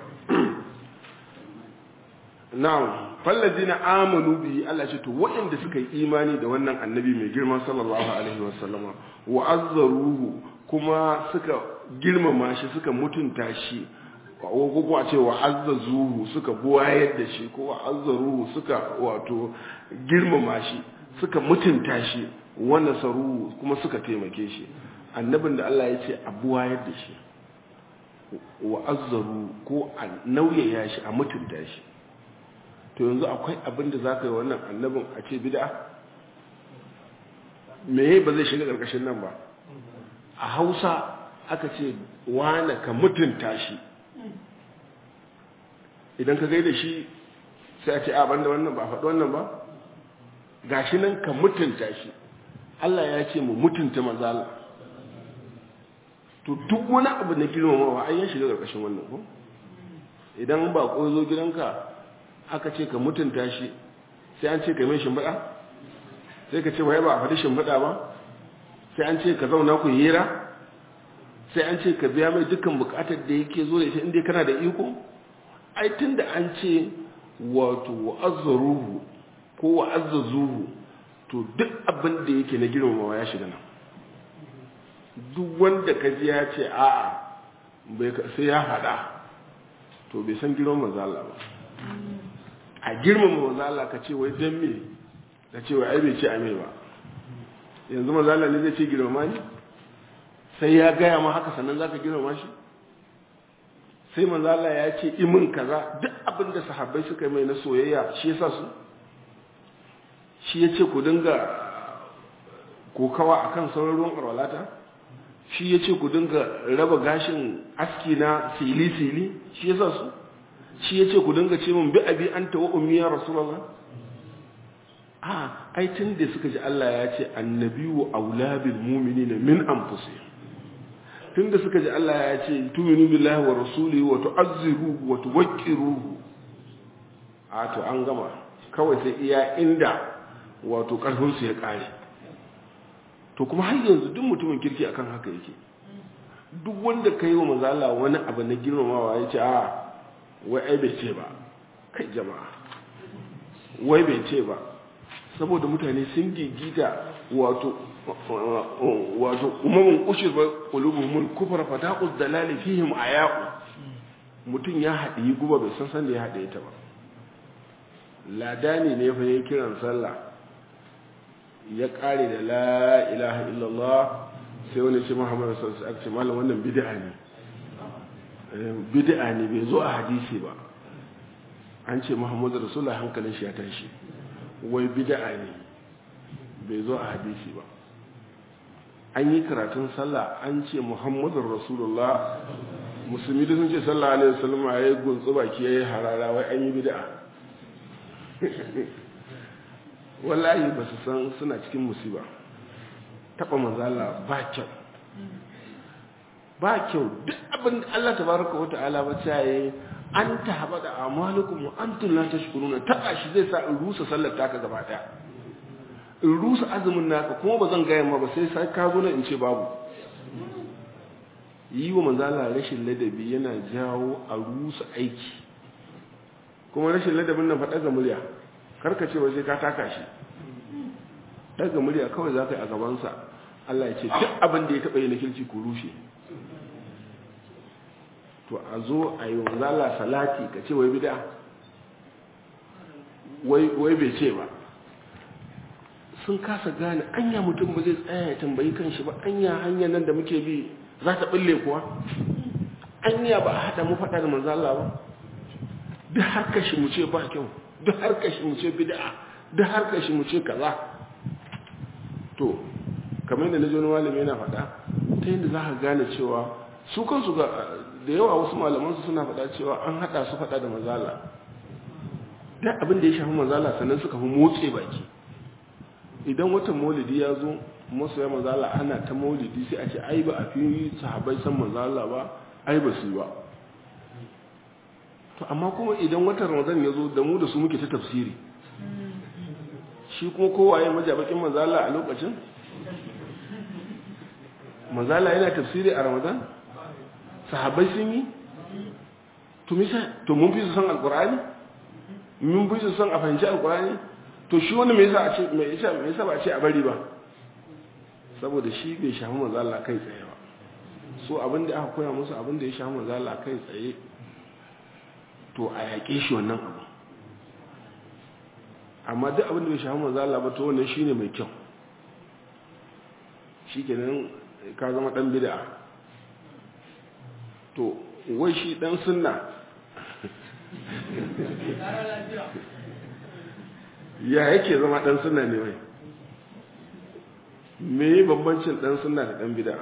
na'am falladina amanu bi Allah ce to waɗanda suka yi imani da wannan annabi mai girma sallallahu alaihi wasallama wa azzaruhu kuma suka girmama shi suka mutunta shi ko kuma ce wa azzazuhu suka buwayar da shi ko wa azzaruhu suka wato girmama shi suka mutunta shi wa nasaruhu kuma suka taimake shi annabin da Allah ya ce a buwayar da shi wa azzaru ko a nauyaya shi a mutunta shi to yanzu akwai abin da za ka yi wannan annabin a ce bida meye ba zai shiga ƙarƙashin nan ba a hausa aka ce wane ka mutunta shi idan ka gaida shi sai a ce a banda wannan ba faɗi wannan ba ga shi nan ka mutunta shi Allah ya ce mu mutunta mazala to duk wani abu na girmamawa an ya shiga ƙarƙashin wannan ko idan ba ko zo gidanka aka ce ka mutunta shi sai an ce ka mai shimfiɗa sai ka ce wai ba a faɗi shimfiɗa ba sai an ce ka zauna ku hira sai an ce ka biya mai dukkan buƙatar da yake zo da ita inda kana da iko ai tun da an ce wato wa'azzaruhu ko wa'azzazuhu to duk abin da yake na girmamawa ya shiga nan duk wanda ka ji ya ce a'a sai ya faɗa to bai san girman manzo ba a girmama manzo Allah ka ce wai dan me ka ce wai ai bai ce ame ba yanzu manzo Allah ne zai ce girmama ni sai ya gaya ma haka sannan zaka girmama shi sai manzo Allah ya ce imin kaza duk abin da sahabbai suka mai na soyayya shi yasa su shi ya ce ku dinga kokawa akan sauran ruwan arwalata shi ya ce ku dinga raba gashin aski na sili-sili shi yasa su shi ya ce ku dinga ce min bi abi an tawa ummiya rasulullah a ai tun da suka ji Allah ya ce annabiyu aula bil mu'minina min anfusihim tun da suka ji Allah ya ce tu'minu billahi wa rasulihi wa tu'azziruhu wa tuwaqqiruhu a to an gama kawai sai iya inda wato karfin su ya kare to kuma har yanzu duk mutumin kirki akan haka yake duk wanda kai wa manzo Allah wani abu na girmamawa ya ce a wai ai bai ce ba kai jama'a wai bai ce ba saboda mutane sun gigita wato wato umamun ushir ba qulubuhum kufar fataqud dalali fihim ayaqu mutum ya haɗi guba bai san san da ya haɗe ta ba ladani ne fa yayin kiran sallah ya kare da la ilaha illallah sai wani ce muhammadu sallallahu alaihi wasallam malam wannan bid'a ne bid'a ne bai zo a hadisi ba an ce muhammadu rasulullah hankalin shi ya tashi wai bid'a ne bai zo a hadisi ba an yi karatun sallah an ce muhammadu rasulullah musulmi da sun ce sallah alaihi wasallam ya yi guntsu baki ya yi harara wai an yi bid'a wallahi ba su san suna cikin musiba taɓa manzala ba kyau ba kyau duk abin da Allah tabaraka wa ta'ala ba ta yi an ta haɓa da amalukum wa antum la tashkuruna taɓa shi zai sa in rusa sallar taka gaba ɗaya in rusa azumin naka kuma ba zan gaya ma ba sai sai ka zo in ce babu yi wa manzala rashin ladabi yana jawo a rusa aiki kuma rashin ladabin nan faɗa ga murya karka ce waje ka taka shi daga murya kawai za ka yi a gabansa Allah ya ce duk abin da ya taɓa yi na kirki ku rushe to a zo a yi wanzala salati ka ce wai bida wai bai ce ba sun kasa gane anya mutum ba zai tsaya ya tambayi kan shi ba anya hanyar nan da muke bi za ta ɓulle kuwa anya ba a haɗa mu faɗa da manzala ba duk har kashi mu ce ba kyau duk har kashi mu ce bid'a duk har kashi mu ce kaza to kamar yadda naji wani malami yana faɗa ta yadda za ka gane cewa su kansu ga da yawa wasu malaman su suna faɗa cewa an haɗa su faɗa da mazala duk abin da ya shafi mazala sannan suka fi motse baki idan watan maulidi ya zo masoya manzala ana ta maulidi sai a ce ai ba a fi sahabai san manzala ba ai ba su ba to amma kuma idan watan ramadan ya zo da mu da su muke ta tafsiri shi kuma kowa ya majabakin manzala a lokacin manzala yana tafsiri a ramadan sahabai sun yi to misa to mun fi su san alkur'ani mun fi su san a fahimci alkur'ani to shi wani mai yasa a ce mai yasa mai yasa ba a ce a bari ba saboda shi bai shafi manzo Allah kai tsaye ba so abin da aka koya musu abin da ya shafi manzo Allah kai tsaye to a yaƙe shi wannan abu amma duk abin da bai shafi manzo Allah ba to wannan shine mai kyau shikenan ka zama dan bid'a to wai shi dan sunna ya yake zama dan sunna ne wai me bambancin dan sunna da dan bid'a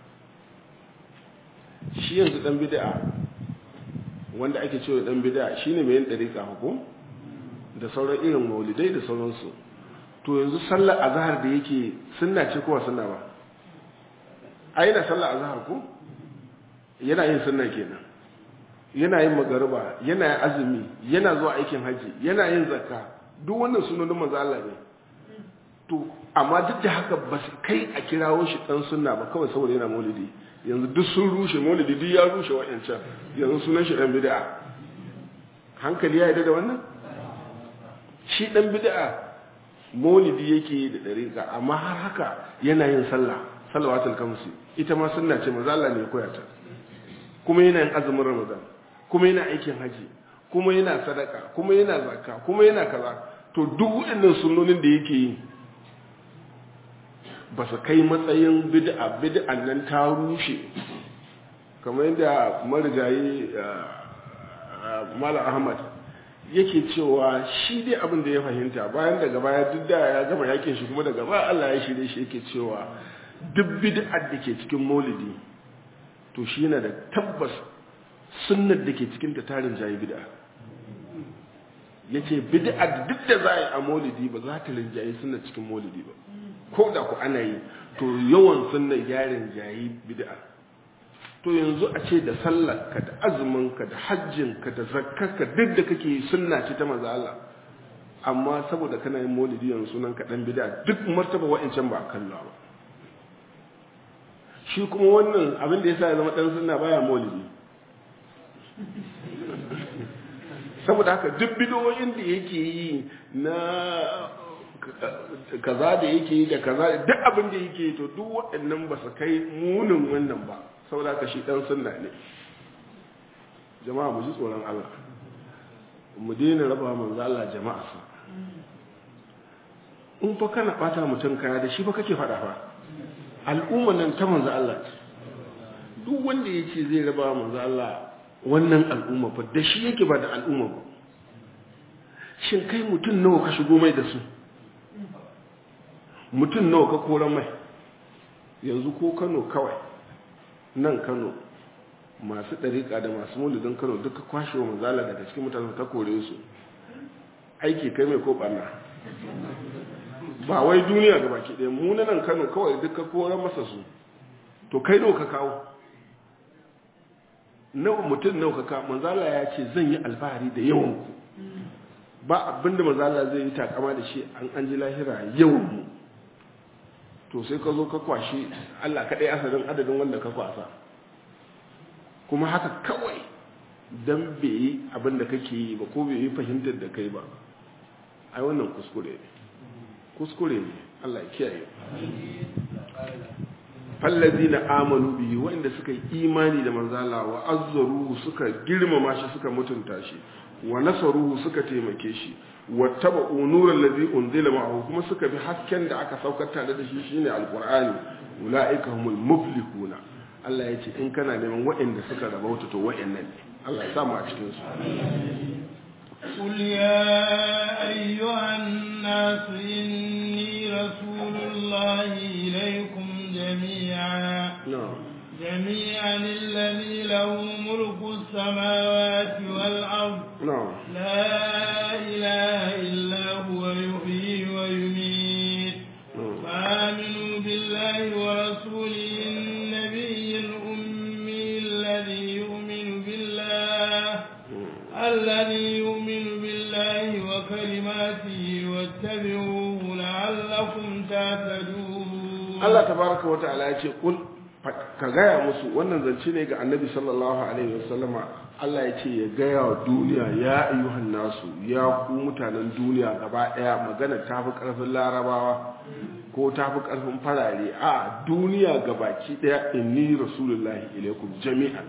shi yanzu dan bid'a wanda ake cewa dan bid'a shine mai yin dariqa hukum da sauran irin maulidai da sauransu to yanzu sallar azhar da yake sunna ce ko sunna ba ai na sallar azhar ko yana yin sunna kenan yana yin magariba yana yin azumi yana zuwa aikin haji yana yin zakka duk wannan sunanin manzo Allah ne to amma duk da haka ba su kai a kirawo shi dan sunna ba kawai saboda yana maulidi yanzu duk sun rushe maulidi duk ya rushe wa'ancan yanzu sunan shi dan bid'a hankali ya yi da wannan shi dan bid'a maulidi yake da dariƙa amma har haka yana yin sallah salawatul kamsi ita ma sunna ce manzo Allah ne ya koya ta kuma yana yin azumin ramadan kuma yana aikin haji kuma yana sadaka kuma yana zakka kuma yana kaza to duk waɗannan sunnonin da yake yi ba su kai matsayin bid'a bid'an nan ta rushe kamar yadda marigayi mala ahmad yake cewa shi dai abin da ya fahimta bayan daga baya duk da ya gama yakin shi kuma daga baya Allah ya shirye shi yake cewa duk bid'ar da ke cikin maulidi to shi yana da tabbas sunnar da ke cikin ta tarin jayi bid'a yace bid'a duk da za a yi a maulidi ba za ta rinjayi sunnar cikin maulidi ba ko da ku ana yi to yawan sunnar yarin jayi bid'a to yanzu a ce da sallarka da azuminka da hajjinka da zakkarka duk da kake sunna ce ta manzo Allah amma saboda kana yin maulidi yanzu sunan ka dan bid'a duk martaba wa'ancan ba kalla ba shi kuma wannan abin da yasa ya zama dan sunna baya maulidi saboda haka duk bidoyin da yake yi na kaza da yake yi da kaza duk abin da yake yi to duk waɗannan ba su kai munin wannan ba saboda haka shi dan sunna ne jama'a mu ji tsoron Allah mu daina raba manzo Allah jama'a sa in fa kana bata mutum kaya da shi fa kake faɗa fa al'umma nan ta manzo Allah ce duk wanda yace zai raba manzo Allah wannan al'umma fa da shi yake ba da al'umma ba shin kai mutum nawa ka shigo mai da su mutum nawa ka kora mai yanzu ko Kano kawai nan Kano masu ɗariƙa da masu mulidin Kano duka kwashe wa manzala daga cikin mutane ta kore su aiki kai mai ko ɓarna ba wai duniya ga baki ɗaya mu na nan Kano kawai duka kora masa su to kai nawa ka kawo nawa mutum nawa ka kawo manzala ya ce zan yi alfahari da yawan ku ba abinda manzala zai yi takama da shi an an ji lahira yawan mu to sai ka zo ka kwashi Allah kaɗai asalin adadin wanda ka kwasa kuma haka kawai don bai yi abin da kake yi ba ko bai yi fahimtar da kai ba ai wannan kuskure ne kuskure ne Allah ya kiyaye fallazi na amanu biyu wanda suka yi imani da manzala wa azzaruhu suka girmama shi suka mutunta shi wa nasaruhu suka taimake shi wattaba'u nuran ladhi unzila ma'ahu kuma suka bi hasken da aka saukar tare da shi shine alqur'ani ulaika humul muflihuna Allah ya ce in kana neman waɗanda suka rabauta to waɗannan ne Allah ya samu a cikin su قل يا أيها الناس إني رسول الله إليكم جميعا na'am جميعا الذي له ملك السماوات والأرض na'am لا إله إلا هو يحيي ويميت الذي يؤمن بالله وكلماته واتبعوه لعلكم تهتدون Allah tabaraka wa ta'ala ya ce kul ka gaya musu wannan zance ne ga annabi sallallahu alaihi wasallama Allah ya ce ya gaya wa duniya ya ayyuhan nasu ya ku mutanen duniya gaba daya magana ta fi karfin larabawa ko ta fi karfin farare a duniya gabaki daya inni rasulullahi ilaikum jami'an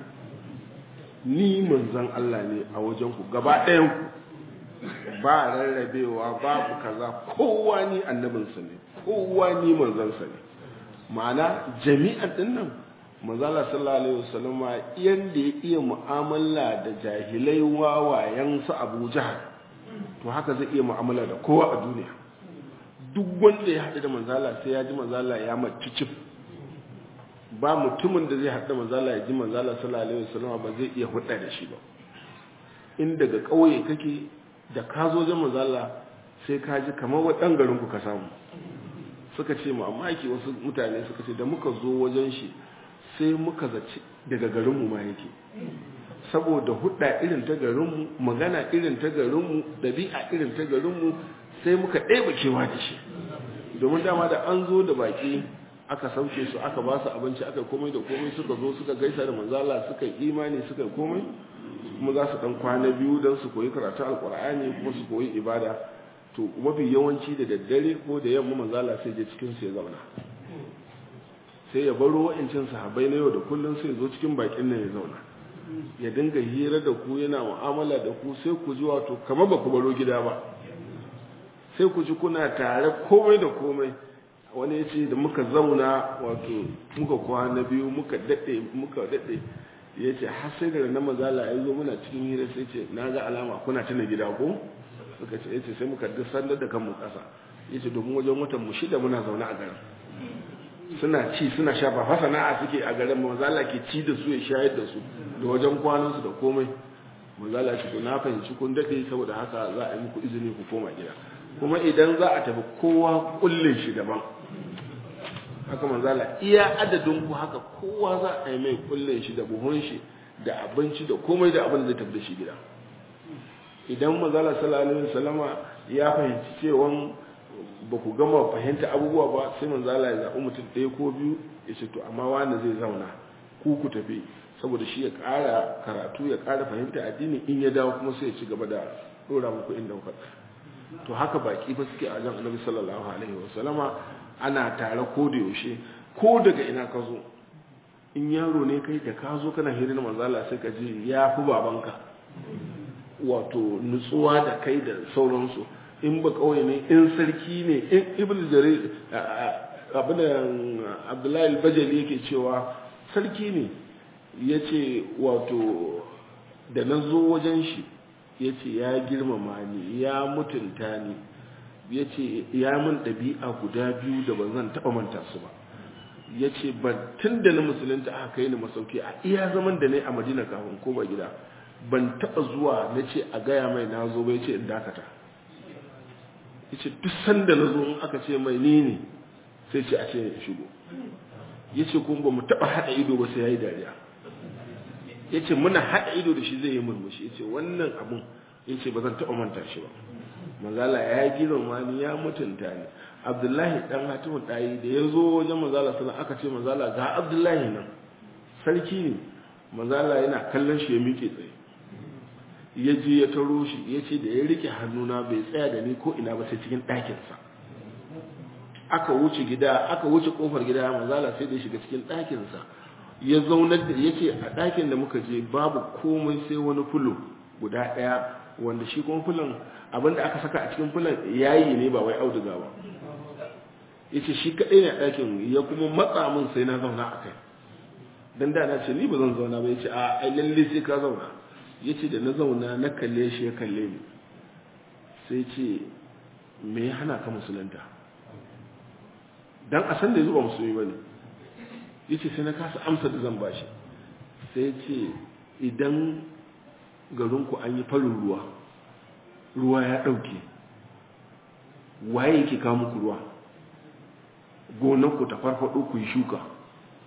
ni manzon Allah ne a wajen ku gaba ɗayan ku ba rarrabewa babu kaza kowa ni annabinsa ne kowa ni manzansa ne ma'ana jami'an din nan manzala sallallahu alaihi wasallam yanda ya iya mu'amala da jahilai wawayen su Abu Jahal to haka zai iya mu'amala da kowa a duniya duk wanda ya haɗu da manzala sai ya ji manzala ya mace cif ba mutumin da zai haɗu da manzala ya ji manzala sallallahu alaihi wasallam ba zai iya hudda da shi ba in daga ƙauye kake da ka zo jan manzala sai ka ji kamar wa ɗan garin ku ka samu suka ce mamaki wasu mutane suka ce da muka zo wajen shi sai muka zaci daga garinmu ma yake saboda hudda irin ta garinmu magana irin ta garinmu dabi'a irin ta garinmu sai muka ɗaya kewa da shi domin dama da an zo da baki aka sauke su aka ba su abinci aka komai da komai suka zo suka gaisa da manzala suka yi imani suka yi komai kuma za su dan kwana biyu don su koyi karatu alkur'ani kuma su koyi ibada to mafi yawanci da daddare ko da yamma manzala sai je cikin su ya zauna sai ya baro wa'incin sahabbai na yau da kullum sai zo cikin bakin nan ya zauna ya dinga hira da ku yana mu'amala da ku sai ku ji wato kamar ba ku baro gida ba sai ku ji kuna tare komai da komai wani ya ce da muka zauna wato muka kwana biyu muka daɗe muka daɗe ya ce har sai da na mazala ya zo muna cikin hira sai ce na ga alama kuna tuna gida ko suka ce ya ce sai muka duk sandar da kanmu ƙasa ya ce domin wajen watan mu shida muna zaune a garin suna ci suna sha ba fa sana'a suke a garin mazala ke ci da su ya shayar da su da wajen kwanansu da komai mazala ce to na fahimci kun daɗe saboda haka za a yi muku izini ku koma gida kuma idan za a tafi kowa kullin shi daban haka manzala iya adadin ku haka kowa za a yi mai kullin shi da buhun shi da abinci da komai da abin da zai tafi da shi gida idan manzala sallallahu alaihi wasallama ya fahimci cewa ba ku gama fahimta abubuwa ba sai manzala ya zaɓi mutum ɗaya ko biyu ya ce to amma wani zai zauna ku ku tafi saboda shi ya ƙara karatu ya ƙara fahimta addini in ya dawo kuma sai ya ci gaba da ɗora muku inda kuka to haka baki fa suke a jan annabi sallallahu alaihi wasallama ana tare ko da yaushe ko daga ina ka zo in yaro ne kai da ka zo kana hirin manzala sai ka ji ya fi babanka wato nutsuwa da kai da sauransu in ba kawai ne in sarki ne in ibn jarir abin abdullahi bajali yake cewa sarki ne ya ce wato da na zo wajen shi ya ce ya girmama ni ya mutunta ni ya ce ya min ɗabi'a guda biyu da ban zan taɓa manta su ba ya ce tun da na musulunta aka kai ni masauki a iya zaman da ne a madina kafin koma gida ban taɓa zuwa na ce a gaya mai na zo bai ce in dakata ya ce duk sanda na zo in aka ce mai ni ne sai ce a ce ya shigo ya ce kuma ba mu taɓa haɗa ido ba sai ya yi dariya ya ce muna haɗa ido da shi zai yi murmushi ya ce wannan abun ya ce ba zan taɓa manta shi ba manzala ya girma ni ya mutunta ni abdullahi dan hatimu ɗayi da ya zo wajen manzala sana aka ce manzala ga abdullahi nan sarki ne manzala yana kallon shi ya miƙe tsaye ya je ya taro shi ya ce da ya rike hannuna bai tsaya da ni ko ina ba sai cikin ɗakinsa aka wuce gida aka wuce kofar gida manzala sai da ya shiga cikin ɗakinsa ya zaunar da ya ce a ɗakin da muka je babu komai sai wani fulo guda ɗaya wanda shi kuma fulon abinda aka saka a cikin fulon yayi ne ba wai auduga ba ya ce shi kaɗai ne a ɗakin ya kuma matsa min sai na zauna a kai don da na ce ni ba zan zauna ba ya ce a ai lalle sai ka zauna ya ce da na zauna na kalle shi ya kalle ni sai ce me ya hana ka musulunta don a san da zuba musulmi ba ne ya ce sai na kasa amsa da zan bashi sai ce idan garinku an yi farin ruwa ruwa ya ɗauke waye yake kawo muku ruwa gonanku ta farfaɗo ku yi shuka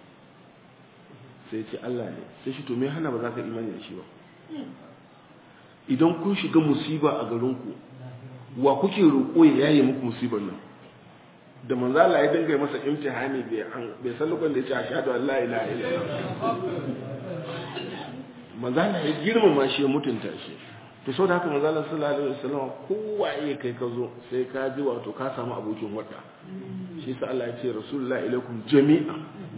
sai ce Allah ne sai shi to me hana ba za ka imani da shi ba idan kun shiga musiba a garinku wa kuke roƙo ya yaye muku musibar nan da manzo Allah ya dinga masa imtihani bai an bai san lokacin da ya ce ashhadu an la ilaha illallah manzo Allah ya girmama shi ya mutunta shi to saboda haka manzo Allah sallallahu alaihi wasallam kowa ya kai ka zo sai ka ji wato ka samu abokin wadda shi sa Allah ya ce rasulullahi ilaikum jami'a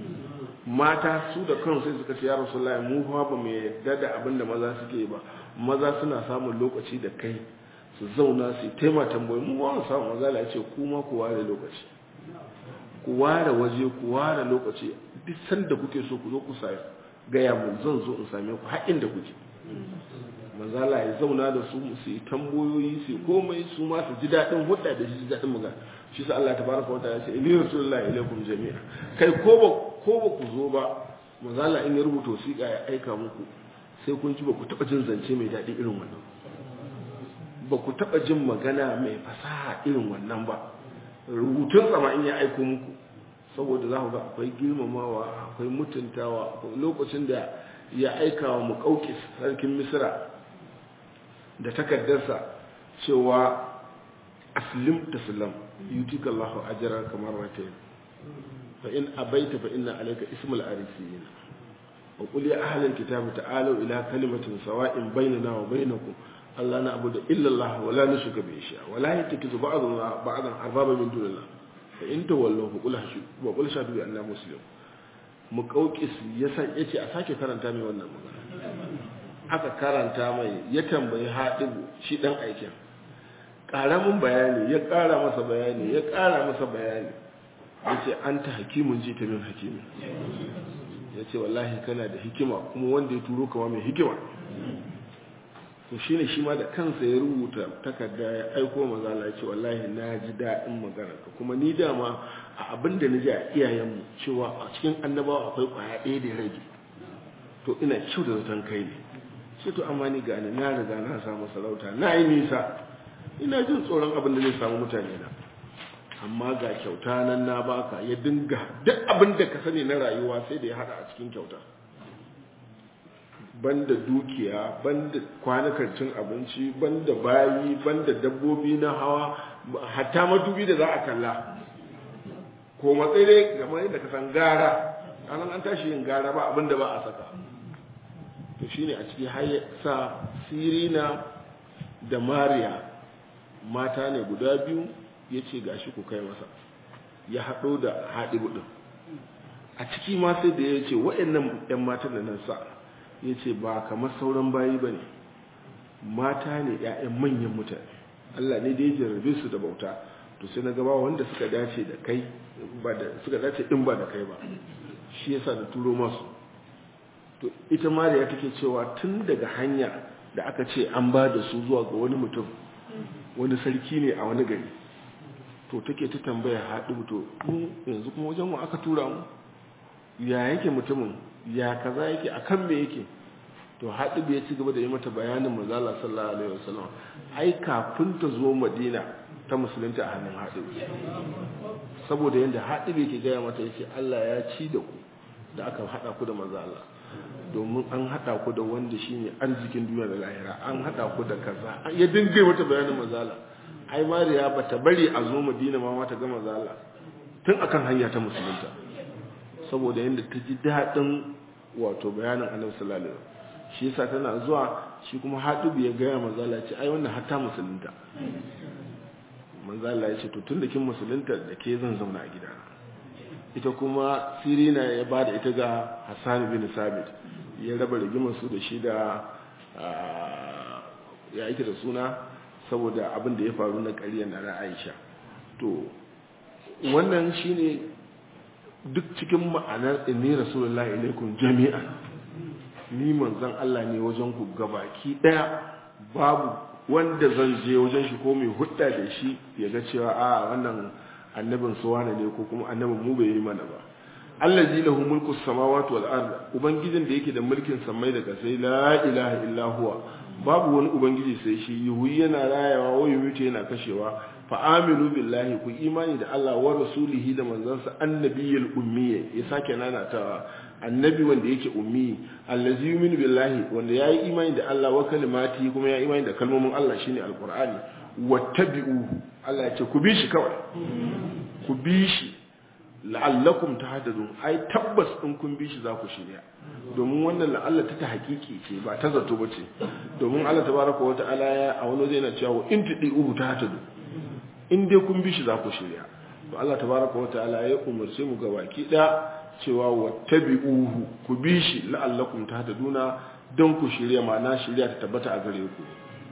mata su da kansu sai suka ce ya rasulullahi mu fa ba mu yarda da abin da maza suke ba maza suna samun lokaci da kai su zauna su taima tambayi mu ba mu samu maza ya ce kuma ku ware lokaci ku ware waje ku ware lokaci duk sanda kuke so ku zo ku sai gaya mu zan zo in same ku har inda kuke manzala ya zauna da su su yi tambayoyi su komai su ma su ji daɗin hudda da shi daɗin magana shi sa Allah tabaraka wa ta'ala ce inni rasulullahi ilaikum jami'a kai ko ba ko ba ku zo ba manzala in ya rubuta wasiƙa ya aika muku sai kun ji ba ku taɓa jin zance mai daɗi irin wannan ba ku taɓa jin magana mai fasaha irin wannan ba rubutun sama in ya aiko muku saboda za ku ga akwai girmamawa akwai mutuntawa akwai lokacin da ya aika wa muƙauƙis sarkin misira da takardarsa cewa aslim taslam yutika Allahu ajra kamar ratayn fa in abaita fa inna alayka ismul arisiyin wa qul ya ahlal kitabi ta'alu ila kalimatin sawa'in bainana wa bainakum alla na'budu illa Allah wa la nushrika bihi shay'a wa la yattakizu ba'duna ba'dan arbaba min dunillah fa in tawallu fa qul hashud wa qul shahadu bi anna muslimun muqawqis yasan yace a sake karanta mai wannan magana aka karanta mai ya tambayi haɗibu shi ɗan aikin ƙaramin bayani ya ƙara masa bayani ya ƙara masa bayani ya ce an ta hakimun ji ta min hakimin ya ce wallahi kana da hikima kuma wanda ya turo kama mai hikima to shi ne shi ma da kansa ya rubuta takarda ya aiko mazala ya ce wallahi na ji daɗin magana kuma ni dama a abin da na ji a iyayenmu cewa a cikin annabawa akwai ƙwaya ɗaya da ya rage to ina kyau da zaton kai ne sai to amma ni gani na riga na samu sarauta na yi nisa ina jin tsoron abin da zai samu mutane na amma ga kyauta nan na baka ya dinga duk abin da ka sani na rayuwa sai da ya hada a cikin kyauta banda dukiya banda kwanukan cin abinci banda bayi banda dabbobi na hawa hatta madubi da za a kalla ko matsayi dai kamar yadda ka san gara anan an tashi yin gara ba abin da ba a saka to shine a ciki har sa sirina da mariya mata ne guda biyu ya ce gashi ku kai masa ya haɗo da haɗi ɗin a ciki ma sai da ya ce waɗannan 'yan matan da nan sa ya ce ba kamar sauran bayi ba ne mata ne 'ya'yan manyan mutane allah ne da ya jarrabe su da bauta to sai na gaba wanda suka dace da kai suka dace in ba da kai ba shi yasa da turo masu to ita mariya take cewa tun daga hanya da aka ce an ba da su zuwa ga wani mutum wani sarki ne a wani gari to take ta tambaya haɗu to mu yanzu kuma wajen mu aka tura mu ya yake mutumin ya kaza yake akan me yake to haɗu ya ci gaba da yi mata bayanin manzala sallallahu alaihi wasallam ai kafin ta zo madina ta musulunta a hannun haɗu saboda yadda haɗu yake gaya mata yace Allah ya ci da ku da aka haɗa ku da manzala domin an haɗa ku da wanda shi ne arzikin duniya da lahira an haɗa ku da kaza ya dinga mata bayanin mazala ai mariya ba ta bari a zo madina ma mata ga mazala tun akan hanya ta musulunta saboda yadda ta ji daɗin wato bayanin annabi sallallahu alaihi shi yasa tana zuwa shi kuma hatubu ya gaya mazala ce ai wannan hatta musulunta manzala ya ce to tun da kin musulunta da ke zan zauna a gidana ita kuma sirina ya ba da ita ga hassan bin sabit ya raba rigimar su da shi da ya ita da suna saboda abin da ya faru na ƙaryar na aisha to wannan shine duk cikin ma'anar inni rasulullah ilaikum jami'an ni manzon Allah ne wajen ku gabaki daya babu wanda zan je wajen shi ko mai hudda da shi ya ga cewa a wannan annabin su wane ne ko kuma annabin mu bai yi mana ba allazi lahu mulku samawati wal ard ubangijin da yake da mulkin samai da kasai la ilaha illa huwa babu wani ubangiji sai shi yuhu yana rayawa wa yumitu yana kashewa fa aminu billahi ku imani da Allah wa rasulihi da manzansa annabiyul ummi ya sake nanatawa annabi wanda yake ummi allazi yu'minu billahi wanda yayi imani da Allah wa kalimati kuma ya imani da kalmomin Allah shine alqur'ani wattabi'uhu Allah ya ce ku bi shi kawai ku bi shi la'allakum tahtadun ai tabbas in kun bi shi za ku shirya domin wannan la'alla ta hakiki ce ba ta zato ba ce domin Allah tabaraka wa ta'ala ya a wani zai na cewa in tudi'uhu tahtadu in dai kun bi shi za ku shirya to Allah tabaraka wa ta'ala ya umarce mu ga baki da cewa wattabi'uhu ku bi shi la'allakum tahtaduna don ku shirya ma'ana shirya ta tabbata a gare ku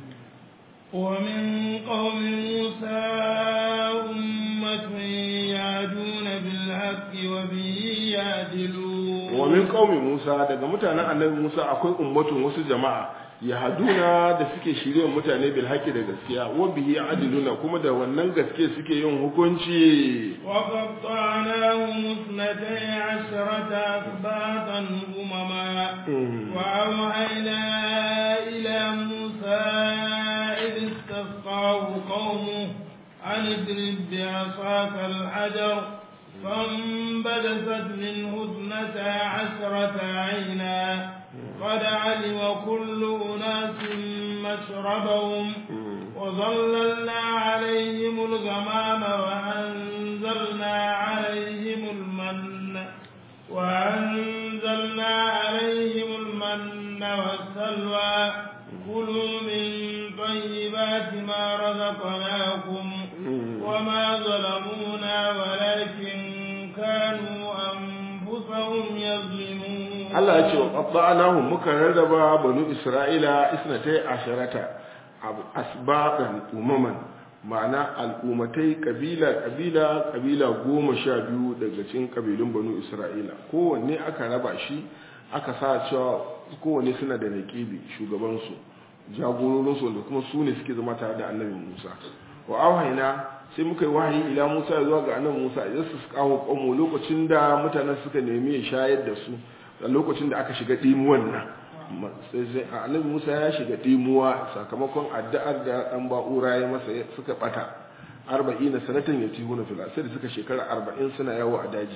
ومن قوم موسى أمة يهدون بالحق وبه يعدلون ومن قوم موسى daga mutanen annabi Musa akwai ummatun wasu jama'a yahaduna da suke shirye mutane bil haqqi da gaskiya wa bihi adiluna kuma da wannan gaske suke yin hukunci wa qatta'nahum ithnatay asharata asbatan umama wa awhayna ila Musa إذ استسقاه قومه أن اضرب بعصاك الحجر فانبدست منه اثنتا عشرة عينا قد علم كل أناس مشربهم وظللنا عليهم الغمام وأنزلنا عليهم المن وأنزلنا عليهم المن والسلوى كلوا من طيبات ما رزقناكم وما ظلمونا ولكن كانوا أنفسهم يظلمون Allah ya ce wa qatta'nahum muka rarraba banu Isra'ila isnatai asharata asbaqan umaman ma'ana al'ummatai kabila kabila kabila goma sha biyu daga cikin kabilun banu Isra'ila kowanne aka raba shi aka sa cewa kowanne suna da naqibi shugabansu jagororinsu wanda kuma su ne suke zama tare da annabi Musa wa auhaina sai muka yi wahayi ila Musa zuwa ga annabi Musa idan su kawo kanmu lokacin da mutanen suka nemi ya shayar da su a lokacin da aka shiga dimuwan nan sai sai annabi Musa ya shiga dimuwa sakamakon addu'ar da dan ba'ura ya masa suka bata 40 sanatan yatihuna fil sai da suka shekara 40 suna yawo a daji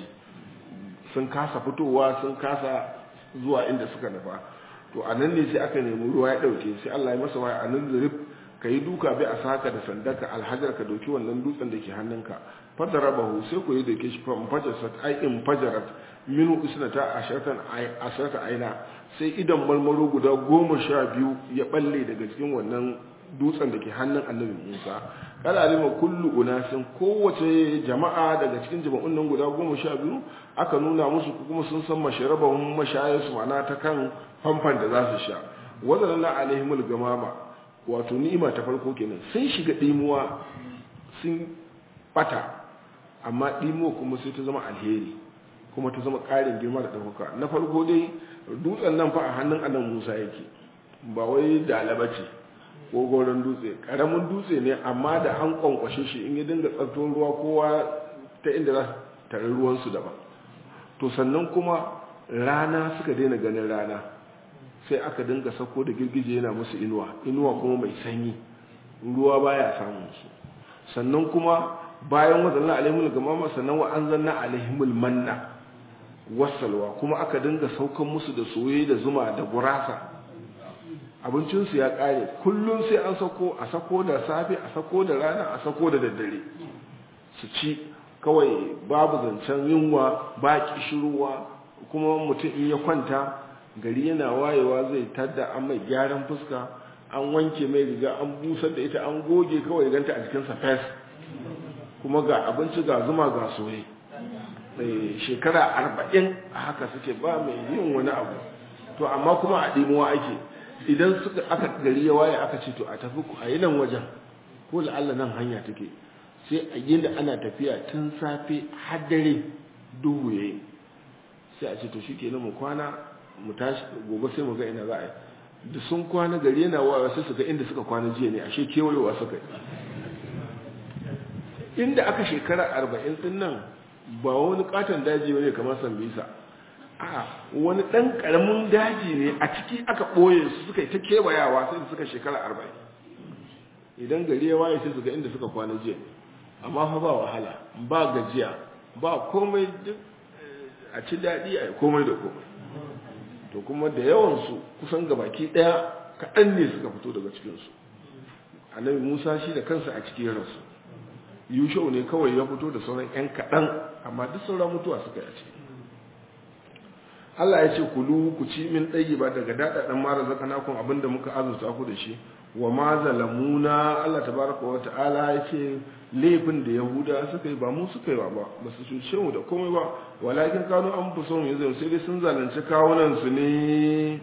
sun kasa fitowa sun kasa zuwa inda suka nufa to a nan ne sai aka nemi ruwa ya ɗauke sai Allah ya masa waya a nan zurif ka yi duka bai a saka da sandaka alhajar ka dauki wannan dutsen da ke hannunka fadara bahu sai ku yi da ke shi fa fajarat ai in fajarat minu isnata asharatan asharata aina sai idan marmaro guda goma sha biyu ya balle daga cikin wannan dutsen da ke hannun annabi Musa kada alima kullu unasin kowace jama'a daga cikin jama'un nan guda goma sha biyu aka nuna musu kuma sun san masharabahum mashayarsu ma'ana ta kan famfan da za su sha wadannan alaihimul gamama wato ni'ima ta farko kenan sun shiga dimuwa sun bata amma dimuwa kuma sai ta zama alheri kuma ta zama ƙarin girma da ɗaukaka na farko dai dutsen nan fa a hannun annabi Musa yake ba wai dalaba ce ko goron dutse karamin dutse ne amma da an kwankwashe shi in ya dinga tsarton ruwa kowa ta inda za su tare ruwansu daban to sannan kuma rana suka daina ganin rana sai aka dinga sako da girgije yana musu inuwa inuwa kuma mai sanyi ruwa baya samun su sannan kuma bayan wadannan alaihimul gamama sannan wa anzalna alaihimul manna wasalwa kuma aka dinga saukan musu da soye da zuma da gurasa abincinsu ya kare kullum sai an sako a sako da safe a sako da rana a sako da daddare su ci kawai babu zancen yunwa ba kishirwa kuma mutum in ya kwanta gari yana wayewa zai tadda an mai gyaran fuska an wanke mai riga an busar da ita an goge kawai ganta a jikinsa fes kuma ga abinci ga zuma ga soye shekara arba'in a haka suke ba mai yin wani abu to amma kuma a ɗimuwa ake idan suka aka gari ya waye aka ce to a tafi a yi nan wajen ko la'alla nan hanya take sai a yi da ana tafiya tun safe har dare duhu ya yi sai a ce to shi kenan mu kwana mu tashi gobe sai mu ga ina za a yi da sun kwana gari yana wayewa sai su ga inda suka kwana jiya ne ashe kewayowa suka yi inda aka shekara arba'in din nan ba wani katon daji ne kamar sambisa a wani ɗan ƙaramin daji ne a ciki aka ɓoye su suka yi ta kewayawa sai da suka shekara arba'in idan gari ya waye sai su ga inda suka kwana jiya amma fa ba wahala ba gajiya ba komai duk a ci daɗi a komai da komai to kuma da yawansu kusan gabaki ɗaya kaɗan ne suka fito daga cikinsu annabi musa shi da kansa a cikin rasu yushau ne kawai ya fito da sauran 'yan kaɗan amma duk sauran mutuwa suka yi a ciki Allah ya ce kulu ku ci min ɗaya ba daga daɗaɗen mara zaka nakon abin da muka azurta ku da shi wa ma zalamuna Allah tabaraka wa ta'ala ya ce laifin da yahuda suka yi ba mu suka yi ba ba ba su cuce mu da komai ba walakin kanu an fi son yanzu sai dai sun zalunci kawunan su ne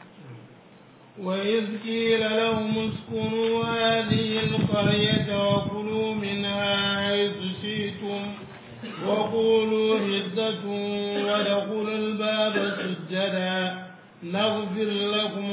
وإذ قيل لهم اسكنوا هذه القرية وكلوا منها حيث شئتم وقولوا حدة وادخلوا الباب سجدا نغفر لكم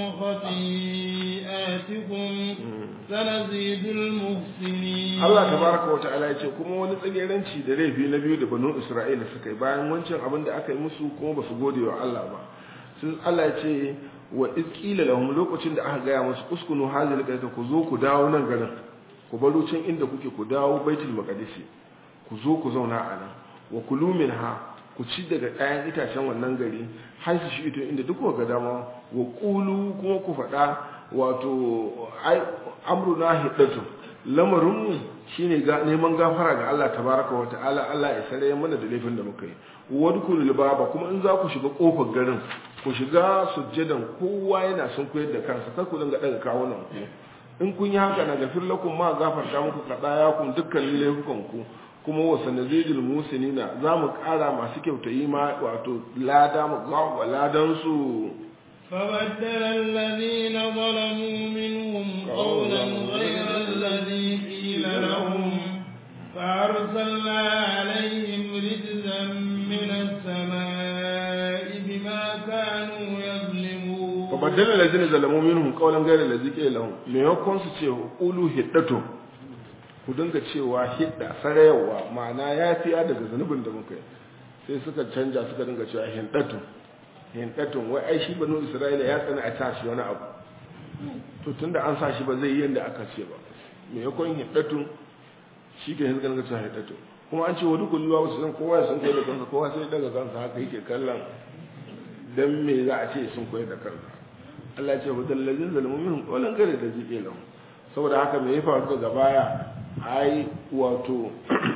خطيئاتكم سنزيد المحسنين Allah tabaraka wa ta'ala ya ce kuma wani tsageranci da laifi na biyu da banu Isra'ila suka yi bayan wancan abin da aka yi musu kuma ba su gode wa Allah ba sun Allah ya ce wa izqila lahum lokacin da aka gaya musu uskunu hazil qaita ku zo ku dawo nan garin ku baro can inda kuke ku dawo baitul maqdis ku zo ku zauna a nan wa kulu minha ku ci daga ɗayan itacen wannan gari har su shi ito inda duk ga dama wa kulu kuma ku faɗa wato ai amruna hiddatu lamarinmu shine ga neman gafara ga Allah tabaraka wa ta'ala Allah ya sare mana da laifin da muka yi wadkulul baba kuma in za ku shiga kofar garin ku shiga sujjadan kowa yana sun koyar da kansa kar ku dinga daga kawunan ku in kun yi haka na gafir lakum ma gafarta muku kadaya kun dukkanin laifukan ku kuma wa sanazidul musinina za mu kara masu kyautayi ma wato lada mu gawa ladan su فبدل الذين ظلموا منهم قولا غير الذي قيل لهم فأرسلنا عليهم رجزا من السماء بما كانوا يظلمون فبدل الذين ظلموا منهم قولا غير الذي قيل لهم me yakon su ce qulu hiddatu ku dinga cewa hidda sarayawa ma'ana yafiya daga zanubin da muka yi sai suka canja suka dinga cewa hiddatu hindatun wai ai shi banu isra'ila ya tsana a tashi wani abu to tunda an sa shi ba zai yi yanda aka ce ba me yakon hindatun shi ke hinka dinga cewa hiddatu kuma an ce wa dukkan luwa wasu san kowa ya sun koyar da kansa kowa sai daga kansa haka yake kallon dan me za a ce sun koyar da kansa Allah ya ce wa dallazin zalimu minhum qawlan gare da zike lahu saboda haka me ya faru daga baya ai wato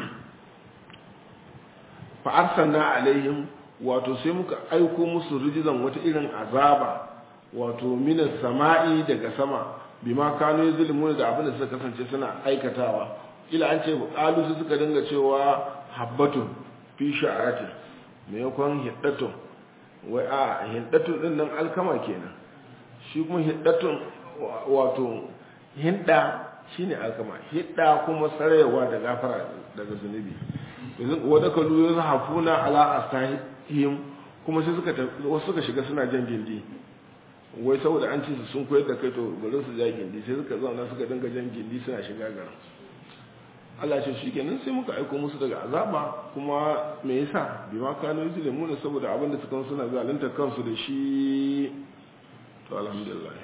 fa arsalna alaihim wato sai muka aiko musu rijizan wata irin azaba wato minas sama'i daga sama bima kanu yuzlimuna da abin da suka kasance suna aikatawa ila an ce qalu su suka dinga cewa habbatun fi sha'atin me yakon hiddatun wai a hiddatun din nan alkama kenan shi kuma hiddatun wato hidda shine alkama hidda kuma sarewa da gafara daga zunubi yanzu wadda kalu yazhafuna ala astahi him kuma sai suka wasu suka shiga suna jan gindi wai saboda an ce su sun koyar da kai to bari su ja gindi sai suka zauna suka dinga jan gindi suna shiga garin Allah ce shi kenan sai muka aiko musu daga azaba kuma me yasa bi ma kano yuzlimu ne saboda abin da suka suna zalunta kansu da shi to alhamdulillah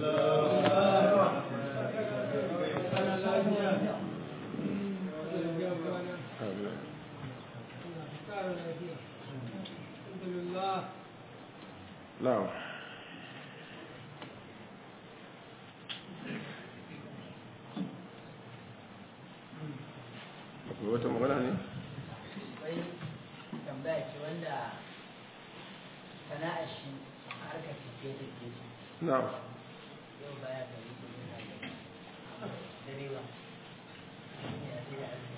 na'am akwai wata magana ne wai tambaya ce wanda sana'a shi harkar tafiye da ke na'am yau baya da yi kuma da direwa ne a sai da arziki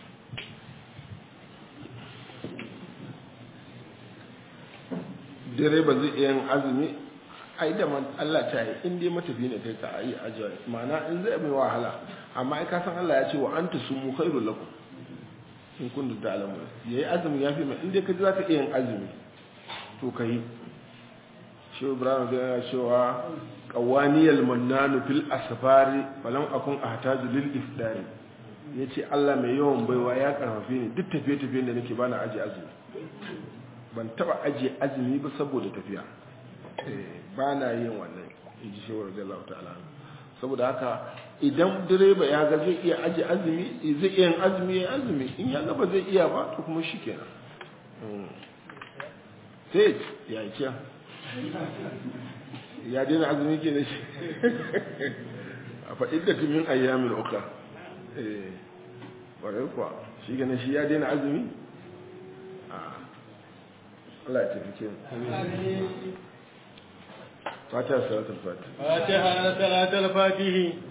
direba zai iya yin azumi ai da man Allah ta yi in dai matafi ne kai ka yi ajiya ma'ana in zai mai wahala amma ai ka san Allah ya ce wa anta sumu khairul lakum in kuntum ta'lamun yayi azumi ya fi mai in dai ka ji zaka iya yin azumi to kai shi Ibrahim da ya cewa qawaniyal mannanu fil asfari falam akun ahtaju lil iftari yace Allah mai yawan baiwa ya karfafe ni duk tafiye-tafiyen da nake bana aji azumi ban taba ajiye azumi ba saboda tafiya ba na yin wannan in ji shawar da Allah ta'ala saboda haka idan direba ya ga zai iya ajiye azumi zai iya yin azumi ya azumi in ya ga ba zai iya ba to kuma shi kenan sai ya yi kiya ya daina azumi ke na shi a faɗin da tumin ayyamin uka eh ƙwarar kuwa shi gane shi ya daina azumi Allah ya tafi mu fatiha salatul fatiha fatiha salatul fatihi